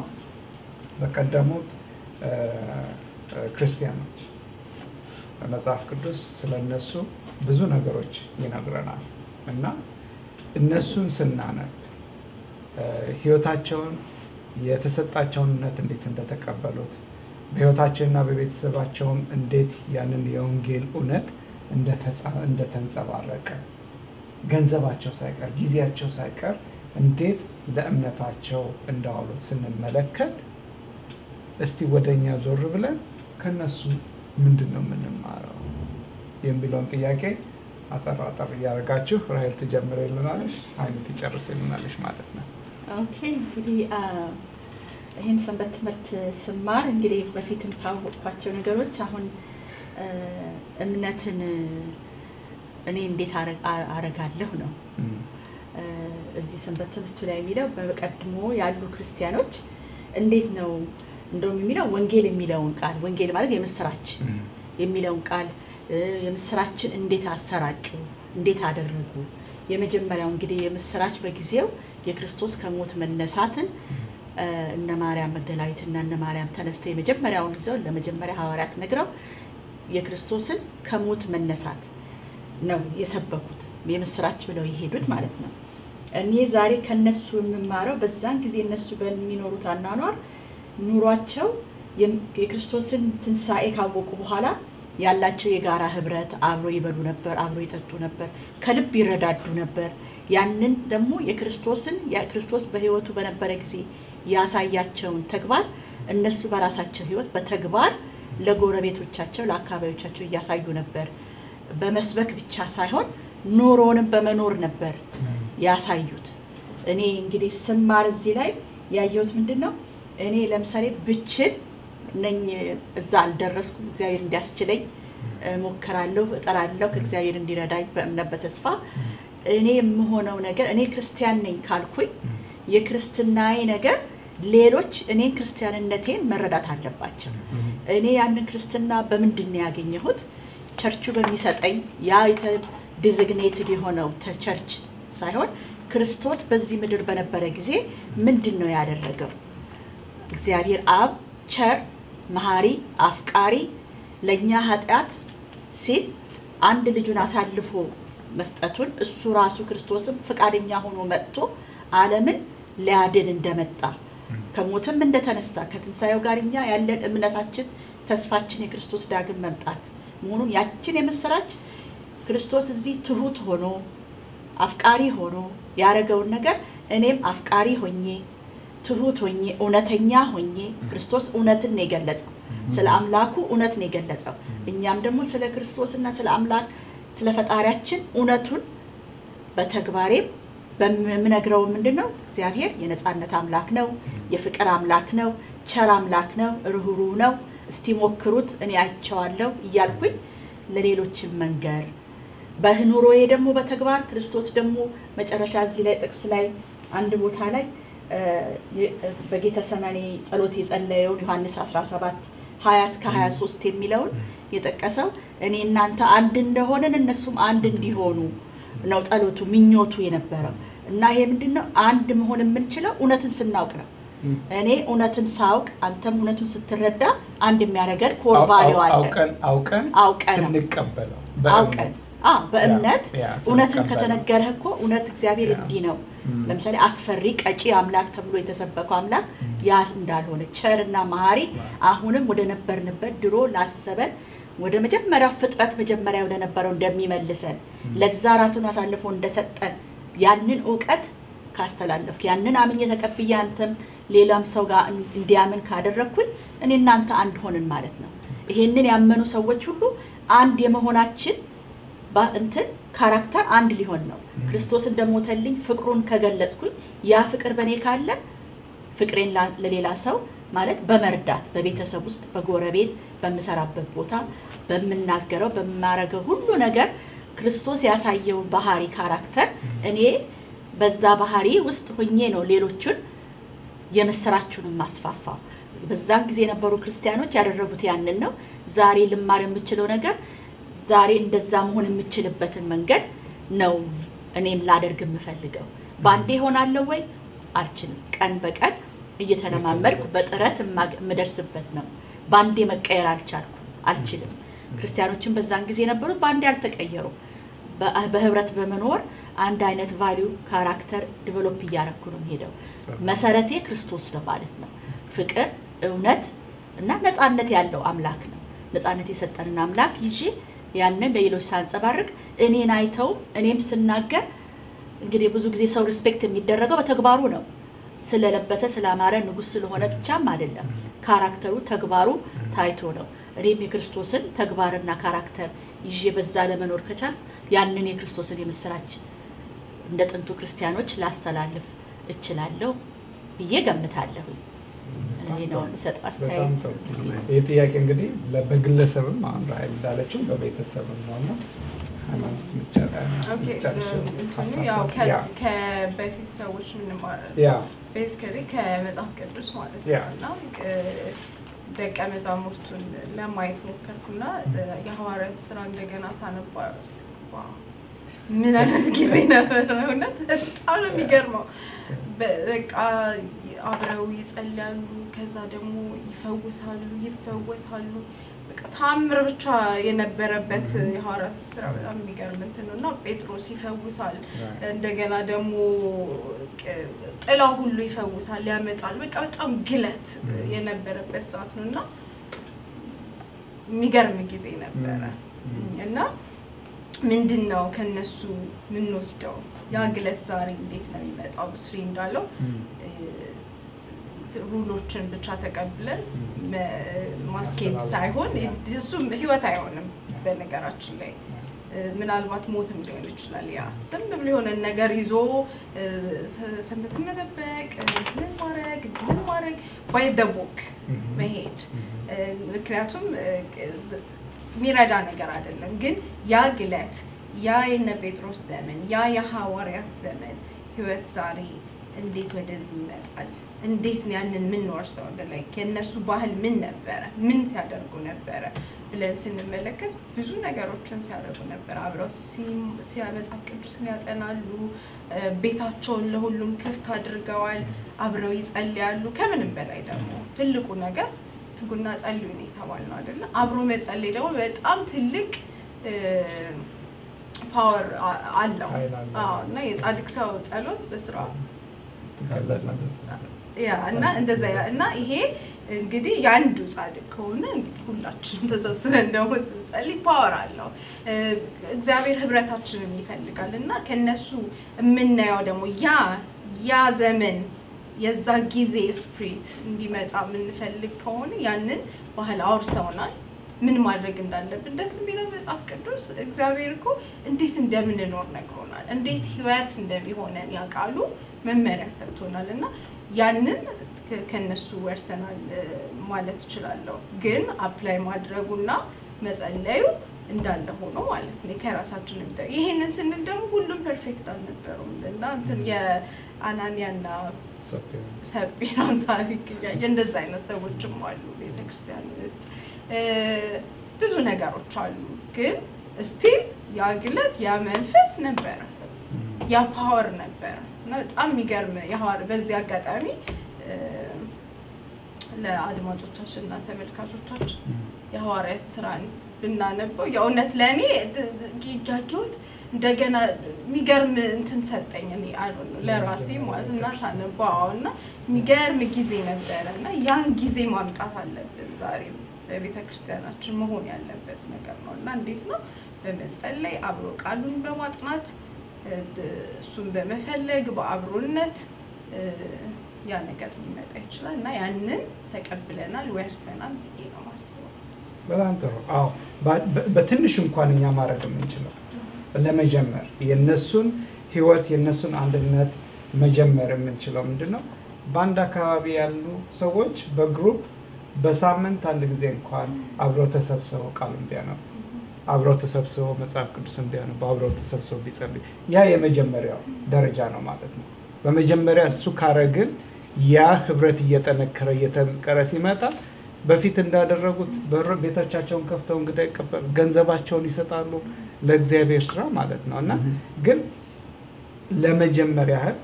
በቀደሙት እ፣ እ፣ ክርስቲያኖች መጽሐፍ ቅዱስ ስለ እነሱ ብዙ ነገሮች ይነግረናል እና እነሱን ስናነብ እ፣ ህይወታቸውን የተሰጣቸውን እምነት እንዴት እንደተቀበሉት በህይወታቸውና በቤተሰባቸውም እንዴት ያንን የወንጌል እውነት እንደተጻ- እንደተንጸባረቀ ገንዘባቸው ሳይቀር ጊዜያቸው ሳይቀር እንዴት ለእምነታቸው እንዳዋሉት ስንመለከት እስቲ ወደ እኛ ዞር ብለን ከነሱ ምንድን ነው የምንማረው የሚለውን ጥያቄ አጠር አጠር እያደረጋችሁ ራሄል ትጀምር ይልናለች፣ አይነት ትጨርስ ይልናለች ማለት ነው። ኦኬ እንግዲህ አ፣ ይህን ሰንበት ትምህርት ስማር እንግዲህ በፊትም ካወቅኳቸው ነገሮች አሁን አ፣ እምነትን እኔ እንዴት አረ- አ- አረጋለሁ ነው እም፣ አ፣ እዚህ ሰንበት ትምህርቱ ላይ የሚለው በቀድሞ ያሉ ክርስቲያኖች እንዴት ነው እንደውም የሚለው ወንጌል የሚለውን ቃል ወንጌል ማለት የምስራች እም፣ የሚለውን ቃል እ፣ የምስራችን እንዴት አሰራጩ፣ እንዴት አደረጉ። የመጀመሪያው እንግዲህ የምስራች በጊዜው የክርስቶስ ከሞት መነሳትን እ፣ እነ ማርያም መግደላዊትና እነ ማርያም ተነስተው የመጀመሪያውን ይዘው ለመጀመሪያ ሐዋርያት ነግረው የክርስቶስን ከሞት መነሳት ነው የሰበኩት የምስራች ብለው የሄዱት ማለት ነው። እኔ ዛሬ ከነሱ የምማረው በዛን ጊዜ እነሱ በሚኖሩት አኗኗር ኑሯቸው የም- የክርስቶስን ትንሣኤ ካወቁ በኋላ ያላቸው የጋራ ህብረት አብሮ ይበሉ ነበር፣ አብሮ ይጠጡ ነበር፣ ከልብ ይረዳዱ ነበር። ያንን ደግሞ የክርስቶስን የክርስቶስ በህይወቱ በነበረ ጊዜ ያሳያቸውን ተግባር እነሱ በራሳቸው ህይወት በተግባር ለጎረቤቶቻቸው ለአካባቢዎቻቸው እያሳዩ ነበር። በመስበክ ብቻ ሳይሆን ኑሮንም በመኖር ነበር ያሳዩት። እኔ እንግዲህ ስማር እዚህ ላይ ያየሁት ምንድን ነው? እኔ ለምሳሌ ብችል ነኝ እዛ አልደረስኩም። እግዚአብሔር እንዲያስችለኝ ሞከራለሁ፣ እጠራለሁ ከእግዚአብሔር እንዲረዳኝ በእምነት በተስፋ እኔ የምሆነው ነገር እኔ ክርስቲያን ነኝ ካልኩኝ የክርስትናዬ ነገር ሌሎች እኔን ክርስቲያንነቴን መረዳት አለባቸው። እኔ ያንን ክርስትና በምንድን ነው ያገኘሁት? ቸርቹ በሚሰጠኝ ያ ዲዚግኔትድ የሆነው ቸርች ሳይሆን ክርስቶስ በዚህ ምድር በነበረ ጊዜ ምንድን ነው ያደረገው? እግዚአብሔር አብ ቸር፣ መሐሪ፣ አፍቃሪ ለእኛ ኃጢአት ሲል አንድ ልጁን አሳልፎ መስጠቱን እሱ ራሱ ክርስቶስም ፈቃደኛ ሆኖ መጥቶ ዓለምን ሊያድን እንደመጣ ከሞትም እንደተነሳ ከትንሣኤው ጋር እኛ ያለን እምነታችን ተስፋችን የክርስቶስ ዳግም መምጣት መሆኑን ያችን የምስራች ክርስቶስ እዚህ ትሁት ሆኖ አፍቃሪ ሆኖ ያደረገውን ነገር እኔም አፍቃሪ ሆኜ ትሁት ሆኜ እውነተኛ ሆኜ ክርስቶስ እውነትን ነው የገለጸው። ስለ አምላኩ እውነት ነው የገለጸው። እኛም ደግሞ ስለ ክርስቶስና ስለ አምላክ ስለ ፈጣሪያችን እውነቱን በተግባሬም በምነግረው ምንድን ነው እግዚአብሔር የነፃነት አምላክ ነው፣ የፍቅር አምላክ ነው፣ ቸር አምላክ ነው፣ ርኅሩህ ነው፣ እስቲ ሞክሩት እኔ አይቼዋለሁ እያልኩኝ ለሌሎችን መንገር በኑሮዬ ደግሞ በተግባር ክርስቶስ ደግሞ መጨረሻ እዚህ ላይ ጥቅስ ላይ አንድ ቦታ ላይ እ፣ የ- በጌተሰማኒ ጸሎት የጸለየውን ዮሐንስ 17 20 እስከ 23 የሚለውን የጠቀሰው እኔ እናንተ አንድ እንደሆንን እነሱም አንድ እንዲሆኑ ነው ጸሎቱ ምኞቱ የነበረው እና ይሄ ምንድን ነው አንድ መሆን የምንችለው እውነትን ስናውቅ ነው እኔ እውነትን ሳውቅ አንተም እውነቱን ስትረዳ አንድ የሚያደርገን ኮር ቫሊዩ አለ አውቀን አውቀን አውቀን ስንቀበለው አውቀን አ በእምነት ያ፣ ያ፣ እውነትን ስንቀበለው። ከተነገረህ እኮ እውነት እግዚአብሔር ያ። እንዲህ ነው ም። ለምሳሌ አስፈሪ ቀጪ አምላክ ተብሎ የተሰበከው አምላክ ያ እንዳልሆነ ቸርና መሀሪ አሁንም ወደ ነበርንበት ድሮ ላሰበን ወደ መጀመሪያው ፍጥረት መጀመሪያ ወደ ነበረው እንደሚመልሰን ለዛ ራሱን አሳልፎ እንደሰጠን ያንን እውቀት ካስተላለፍክ ያንን አምኜ ተቀብዬ አንተም ሌላም ሰው ጋር እን- እንዲያምን ካደረግኩኝ እኔ እናንተ አንድ ሆንን ማለት ነው። ይሄንን ያመኑ ሰዎች ሁሉ አንድ የመሆናችን ባ- እንትን ካራክተር አንድ ሊሆን ነው። ክርስቶስ እንደሞተልኝ ፍቅሩን ከገለጽኩኝ ያ ፍቅር በእኔ ካለ ፍቅሬን ላ- ለሌላ ሰው ማለት በመርዳት በቤተሰብ ውስጥ በጎረቤት በምሰራበት ቦታ በምናገረው በማረገው ሁሉ ነገር ክርስቶስ ያሳየውን ባህሪ ካራክተር እኔ በዛ ባህሪ ውስጥ ሆኜ ነው ሌሎቹን የምስራችሁን ማስፋፋው። በዛን ጊዜ የነበሩ ክርስቲያኖች ያደረጉት ያንን ነው። ዛሬ ልማር የምችለው ነገር ዛሬ እንደዛ መሆን የምችልበትን መንገድ ነው እኔም ላደርግ የምፈልገው። በአንዴ ሆናለሁ ወይ አልችልም። ቀን በቀን እየተለማመድኩ በጥረት የማግ- የምደርስበት ነው። በአንዴ መቀየር አልቻልኩ አልችልም። ክርስቲያኖችን በዛን ጊዜ የነበሩት በአንዴ አልተቀየሩም። በ- በህብረት በመኖር አንድ አይነት ቫሊዩ ካራክተር ዲቨሎፕ እያረኩ ነው ሄደው መሰረቴ ክርስቶስ ነው ማለት ነው። ፍቅር፣ እውነት እና ነፃነት ያለው አምላክ ነው። ነፃነት የሰጠንን አምላክ ይዤ ያንን ለሌሎች ሳንጸባርቅ እኔን አይተውም እኔም ስናገር እንግዲህ ብዙ ጊዜ ሰው ሪስፔክት የሚደረገው በተግባሩ ነው። ስለለበሰ ስላማረ ንጉሥ ስለሆነ ብቻም አይደለም። ካራክተሩ ተግባሩ ታይቶ ነው። እኔም የክርስቶስን ተግባርና ካራክተር ይዤ በዛ ለመኖር ከቻል ያንን የክርስቶስን የምስራች እንደ ጥንቱ ክርስቲያኖች ላስተላልፍ እችላለሁ ብዬ ገምታለሁ። እኔ ነው የምሰጠው በጣም አስተያየት። ጥሩ። ይህ ጥያቄ እንግዲህ ለ- በግለሰብም አሁን ራይል እንዳለችው በቤተሰብም ነው እና ሃይማኖት የሚቻል- ኦኬ የሚቻልሽው እንትኑ ሀሳብ ያው ነው። ከ- ያ ከበፊት ሰዎች ምንማረ ያ ቤዚካሊ ከመጽሐፍ ቅዱስ ማለት ያ። ነው እና እ፣ ደቀ መዛሙርቱን ለማየት ሞከርኩና እ፣ የሐዋርያት ስራ እንደገና ሳነባ ዋው፣ ምን አይነት ጊዜ ነበረ! እውነት በጣም ነው የሚገርመው። በ- በቃ አብረው ይጸልያሉ፣ ከዛ ደግሞ ይፈውሳሉ፣ ይፈወሳሉ። በቃ ታምር ብቻ የነበረበት የሐዋርያት ስራ በጣም የሚገርም እንትን ነው እና ጴጥሮስ ይፈውሳል እንደገና ደግሞ ቅ- ጥላ ሁሉ ይፈውሳል፣ ያመጣል። በቃ በጣም ግለት የነበረበት ሰዓት ነው እና የሚገርም ጊዜ ነበረ እና ምንድን ነው ከነሱ የምንወስደው ያ ግለት ዛሬ እንዴት ነው የሚመጣው? ብስሪ እንዳለው እ፣ ሩሎችን ብቻ ተቀብለን መ- ማስኬድ ሳይሆን እሱም ህይወት አይሆንም። በነገራችን ላይ እ፣ ምናልባት ሞትም ሊሆን ይችላል። ያ ዝም ብሎ የሆነን ነገር ይዞ እ፣ ስ- ሰንበትን መጠበቅ ምን ማድረግ ምን ማድረግ ባይ ደ ቦክ መሄድ እ፣ ምክንያቱም እ፣ ቅ- የሚረዳ ነገር አይደለም። ግን ያ ግለት ያ የነ ጴጥሮስ ዘመን ያ የሐዋርያት ዘመን ህይወት ዛሬ እንዴት ወደዚህ ይመጣል? እንዴት ነው ያንን የምንወርሰው? ላይ የእነሱ ባህል ምን ነበረ? ምን ሲያደርጉ ነበረ ብለን ስንመለከት ብዙ ነገሮችን ሲያደርጉ ነበር። አብረው ሲ- ሲያ- መጽሐፍ ቅዱስን ያጠናሉ። እ፣ ቤታቸውን ለሁሉም ክፍት አድርገዋል። አብረው ይጸልያሉ። ከምንም በላይ ደግሞ ትልቁ ነገር ትጉና ጸልዩ ነው የተባልነው አይደለ? አብሮ መጸለይ ደግሞ በጣም ትልቅ ፓወር አለው ኃይል አለው። አዎ፣ እና የጻድቅ ሰው ጸሎት በስራ ትገለጻለች። ያ እና እንደዛ ይላል እና ይሄ እንግዲህ የአንዱ ጻድቅ ከሆነ እንግዲህ ሁላችንም ተሰብስበን ደግሞ ስንጸልይ ፓወር አለው። እ፣ እግዚአብሔር ህብረታችንን ይፈልጋል እና ከነሱ የምናየው ደግሞ ያ ያ ዘመን የዛ ጊዜ ስፕሪት እንዲመጣ የምንፈልግ ከሆነ ያንን ባህል አውርሰውናል። ምን ማድረግ እንዳለብን ደስ የሚለው መጽሐፍ ቅዱስ እግዚአብሔር እኮ እንዴት እንደምንኖር ነግሮናል። እንዴት ህይወት እንደሚሆነን ያውቃሉ መመሪያ ሰጥቶናል እና ያንን ከ- ከነሱ ወርሰናል እ፣ ማለት እችላለሁ። ግን አፕላይ ማድረጉና መጸለዩ እንዳለ ሆኖ ማለት ነው ከራሳችን የሚጠ ይሄንን ስንል ደግሞ ሁሉም ፐርፌክት አልነበሩም እና እንትን የአናንያና ሰጲራን ታሪክ እያየ እንደዛ አይነት ሰዎችም አሉ ቤተክርስቲያን ውስጥ እ፣ ብዙ ነገሮች አሉ። ግን ስቲል ያ ግለት ያ መንፈስ ነበረ፣ ያ ፓወር ነበረ እና በጣም የሚገርም የሐዋር በዚህ አጋጣሚ እ፣ ለአድማጮቻችን እና ተመልካቾቻችን የሐዋርያት ስራን ብናነበው የእውነት ለእኔ ያየሁት እንደገና የሚገርም እንትን ሰጠኝ። እኔ አልሆነ ለራሴ ማለት እና ሳነባው አዎ፣ እና የሚገርም ጊዜ ነበረ እና ያን ጊዜ ማምጣት አለብን። ዛሬም በቤተ ክርስቲያናችን መሆን ያለበት ነገር ነው እና እንዴት ነው በመጸለይ አብሮ ቃሉን በማጥናት እ፣ እሱን በመፈለግ በአብሮነት እ፣ ያ ነገር ሊመጣ ይችላል እና ያንን ተቀብለናል ወርሰናል ብዬ ነው ማስበው። በጣም ጥሩ። አዎ ባ- በ- በትንሽ እንኳን እኛ ማድረግ የምንችለው ለመጀመር የነሱን ህይወት የነሱን አንድነት መጀመር የምንችለው ምንድን ነው? በአንድ አካባቢ ያሉ ሰዎች በግሩፕ በሳምንት አንድ ጊዜ እንኳን አብረው ተሰብስበው ቃሉን ቢያነቡ፣ አብረው ተሰብስበው መጽሐፍ ቅዱስን ቢያነቡ፣ አብረው ተሰብስበው ቢጸልዩ፣ ያ የመጀመሪያው ደረጃ ነው ማለት ነው። በመጀመሪያ እሱ ካረግን ያ ህብረት እየጠነከረ እየጠነከረ ሲመጣ በፊት እንዳደረጉት በር- ቤቶቻቸውን ከፍተው እንግዳ ይቀበሉ፣ ገንዘባቸውን ይሰጣሉ ለእግዚአብሔር ስራ ማለት ነው። እና ግን ለመጀመር ያህል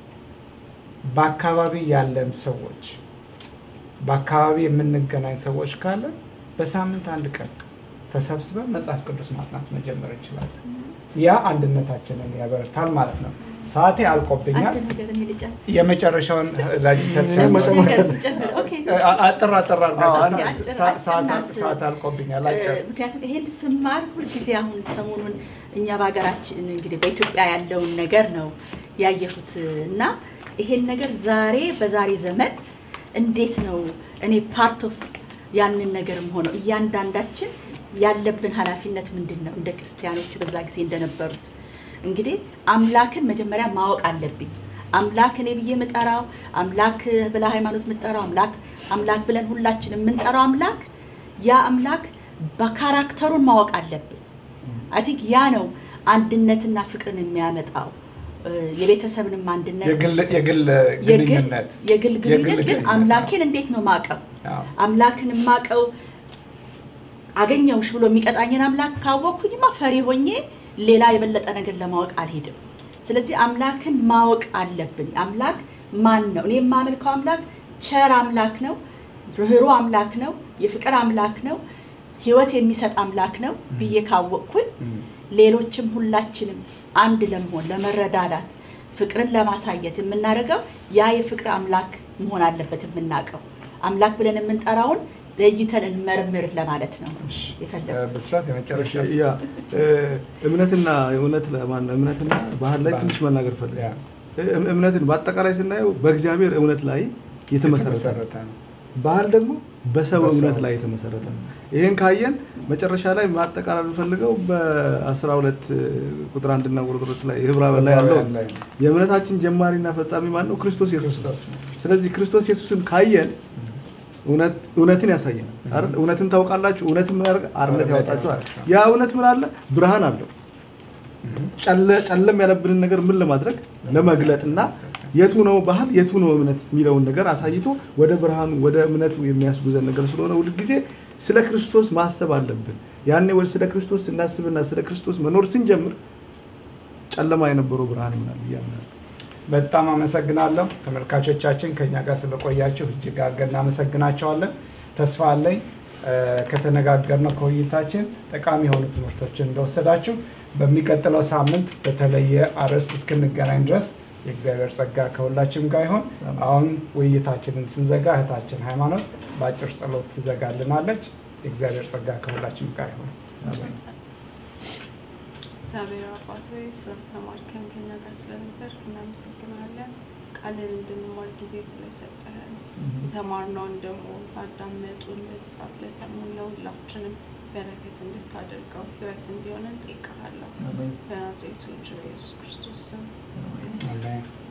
በአካባቢ ያለን ሰዎች በአካባቢ የምንገናኝ ሰዎች ካለን በሳምንት አንድ ቀን ተሰብስበን መጽሐፍ ቅዱስ ማጥናት መጀመር እንችላለን። ያ አንድነታችንን ያበረታል ማለት ነው። ሰዓቴ አልቆብኛል። አንድ ነገር የሚልጫ የመጨረሻውን ላጅ ምንም መጨመር ነገር ብጨምር፣ ኦኬ። አጠር አጠር አድርጋችሁ አዎ፣ ሰ- አጭር- ሰ- አጭር ሰዓት- ናት። ሰዓት አልቆብኛል። አጭር ምክንያቱም ይሄን ስማር ሁልጊዜ አሁን ሰሞኑን እኛ በሀገራችን እንግዲህ በኢትዮጵያ ያለውን ነገር ነው ያየሁት እና ይሄን ነገር ዛሬ በዛሬ ዘመን እንዴት ነው እኔ ፓርት ኦፍ ያንን ነገርም ሆነው እያንዳንዳችን ያለብን ኃላፊነት ምንድን ነው? እንደ ክርስቲያኖቹ በዛ ጊዜ እንደነበሩት እንግዲህ አምላክን መጀመሪያ ማወቅ አለብኝ። አምላክ እኔ ብዬ የምጠራው አምላክ ብላ ሃይማኖት የምጠራው አምላክ አምላክ ብለን ሁላችን የምንጠራው አምላክ ያ አምላክ በካራክተሩን ማወቅ አለብን። አይ ቲንክ ያ ነው አንድነትና ፍቅርን የሚያመጣው እ፣ የቤተሰብንም አንድነት የግል- የግል የግል ግንኙነት የግል ግንኙነት ግን ግንኙነት፣ አምላኬን እንዴት ነው ማቀው? አዎ። አምላክን ማቀው አገኘውሽ ብሎ የሚቀጣኝን አምላክ ካወቅኩኝማ ፈሪ ሆኜ ሌላ የበለጠ ነገር ለማወቅ አልሄድም። ስለዚህ አምላክን ማወቅ አለብን። አምላክ ማን ነው? እኔ የማመልከው አምላክ ቸር አምላክ ነው፣ ርኅሩህ አምላክ ነው፣ የፍቅር አምላክ ነው፣ ሕይወት የሚሰጥ አምላክ ነው ብዬ ካወቅኩኝ እም። ሌሎችም ሁላችንም አንድ ለመሆን ለመረዳዳት ፍቅርን ለማሳየት የምናደርገው ያ የፍቅር አምላክ መሆን አለበት። የምናውቀው አምላክ ብለን የምንጠራውን ለይተን እንመርምር ለማለት ነው የፈለጉት። እ፣ ብስራት የመጨረሻ ያ እ፣ እምነትና እውነት ለማን እምነትና ባህል ላይ ባህል። ትንሽ መናገር ፈልግ ያ። እምነትን በአጠቃላይ ስናየው በእግዚአብሔር እምነት ላይ የተመሰረተ ነው። የተመሰረተ ነው። ባህል ደግሞ በሰው በሰው እምነት ላይ የተመሰረተ ነው። ይህን ካየን መጨረሻ ላይ ማጠቃለል ፈልገው በአስራ ሁለት ቁጥር አንድና ቁጥር ሁለት ላይ ህብራውያን ላይ ያለው ዕብራውያን ላይ ነው። የእምነታችን ጀማሪና ፈጻሚ ማን ነው? ክርስቶስ ኢየሱስ ነው። ክርስቶስ ነው። ስለዚህ ክርስቶስ ኢየሱስን ካየን እውነት- እውነትን ያሳየናል አይደል? እውነትን ታውቃላችሁ፣ እውነትን ምን ያደርጋል? አርነት አርነት ያወጣችኋል። ያወጣችኋል። ያ እውነት ምን አለ? ብርሃን አለው። ጨለ- ጨለም ያለብንን ነገር ምን ለማድረግ ለመግለጥና የቱ ነው ባህል የቱ ነው እምነት የሚለውን ነገር አሳይቶ ወደ ብርሃኑ ወደ እምነቱ የሚያስጉዘን ነገር ስለሆነ ሁልጊዜ ስለ ክርስቶስ ማሰብ አለብን። ያኔ ወደ ስለ ክርስቶስ ስናስብና ስለ ክርስቶስ መኖር ስንጀምር ጨለማ የነበረው ብርሃን ይሆናል ብዬ አምናለሁ። በጣም አመሰግናለሁ ተመልካቾቻችን፣ ከኛ ጋር ስለቆያችሁ እጅግ አድርገን እናመሰግናቸዋለን። ተስፋ አለኝ እ፣ ከተነጋገርነው ከውይይታችን ጠቃሚ የሆኑ ትምህርቶችን እንደወሰዳችሁ በሚቀጥለው ሳምንት በተለየ አርዕስት እስክንገናኝ ድረስ የእግዚአብሔር ጸጋ ከሁላችንም ጋር ይሆን። አሁን ውይይታችንን ስንዘጋ እህታችን ሃይማኖት በአጭር ጸሎት ትዘጋልናለች። የእግዚአብሔር ጸጋ ከሁላችንም ጋር ይሆን። እግዚአብሔር አባት ሆይ ስላስተማርከን ከኛ ጋር ስለነበርክ እናመሰግናለን። ቃልን እንድንማር ጊዜ ስለሰጠህን የተማርነውን ደግሞ ላዳመጡን በዚህ ሰዓት ለሰሙን ለሁላችንም በረከት እንድታደርገው ሕይወት እንዲሆን እንጠይቅሃለሁ። በናዝሬቱ ልጅ በኢየሱስ ክርስቶስ ስም አሜን።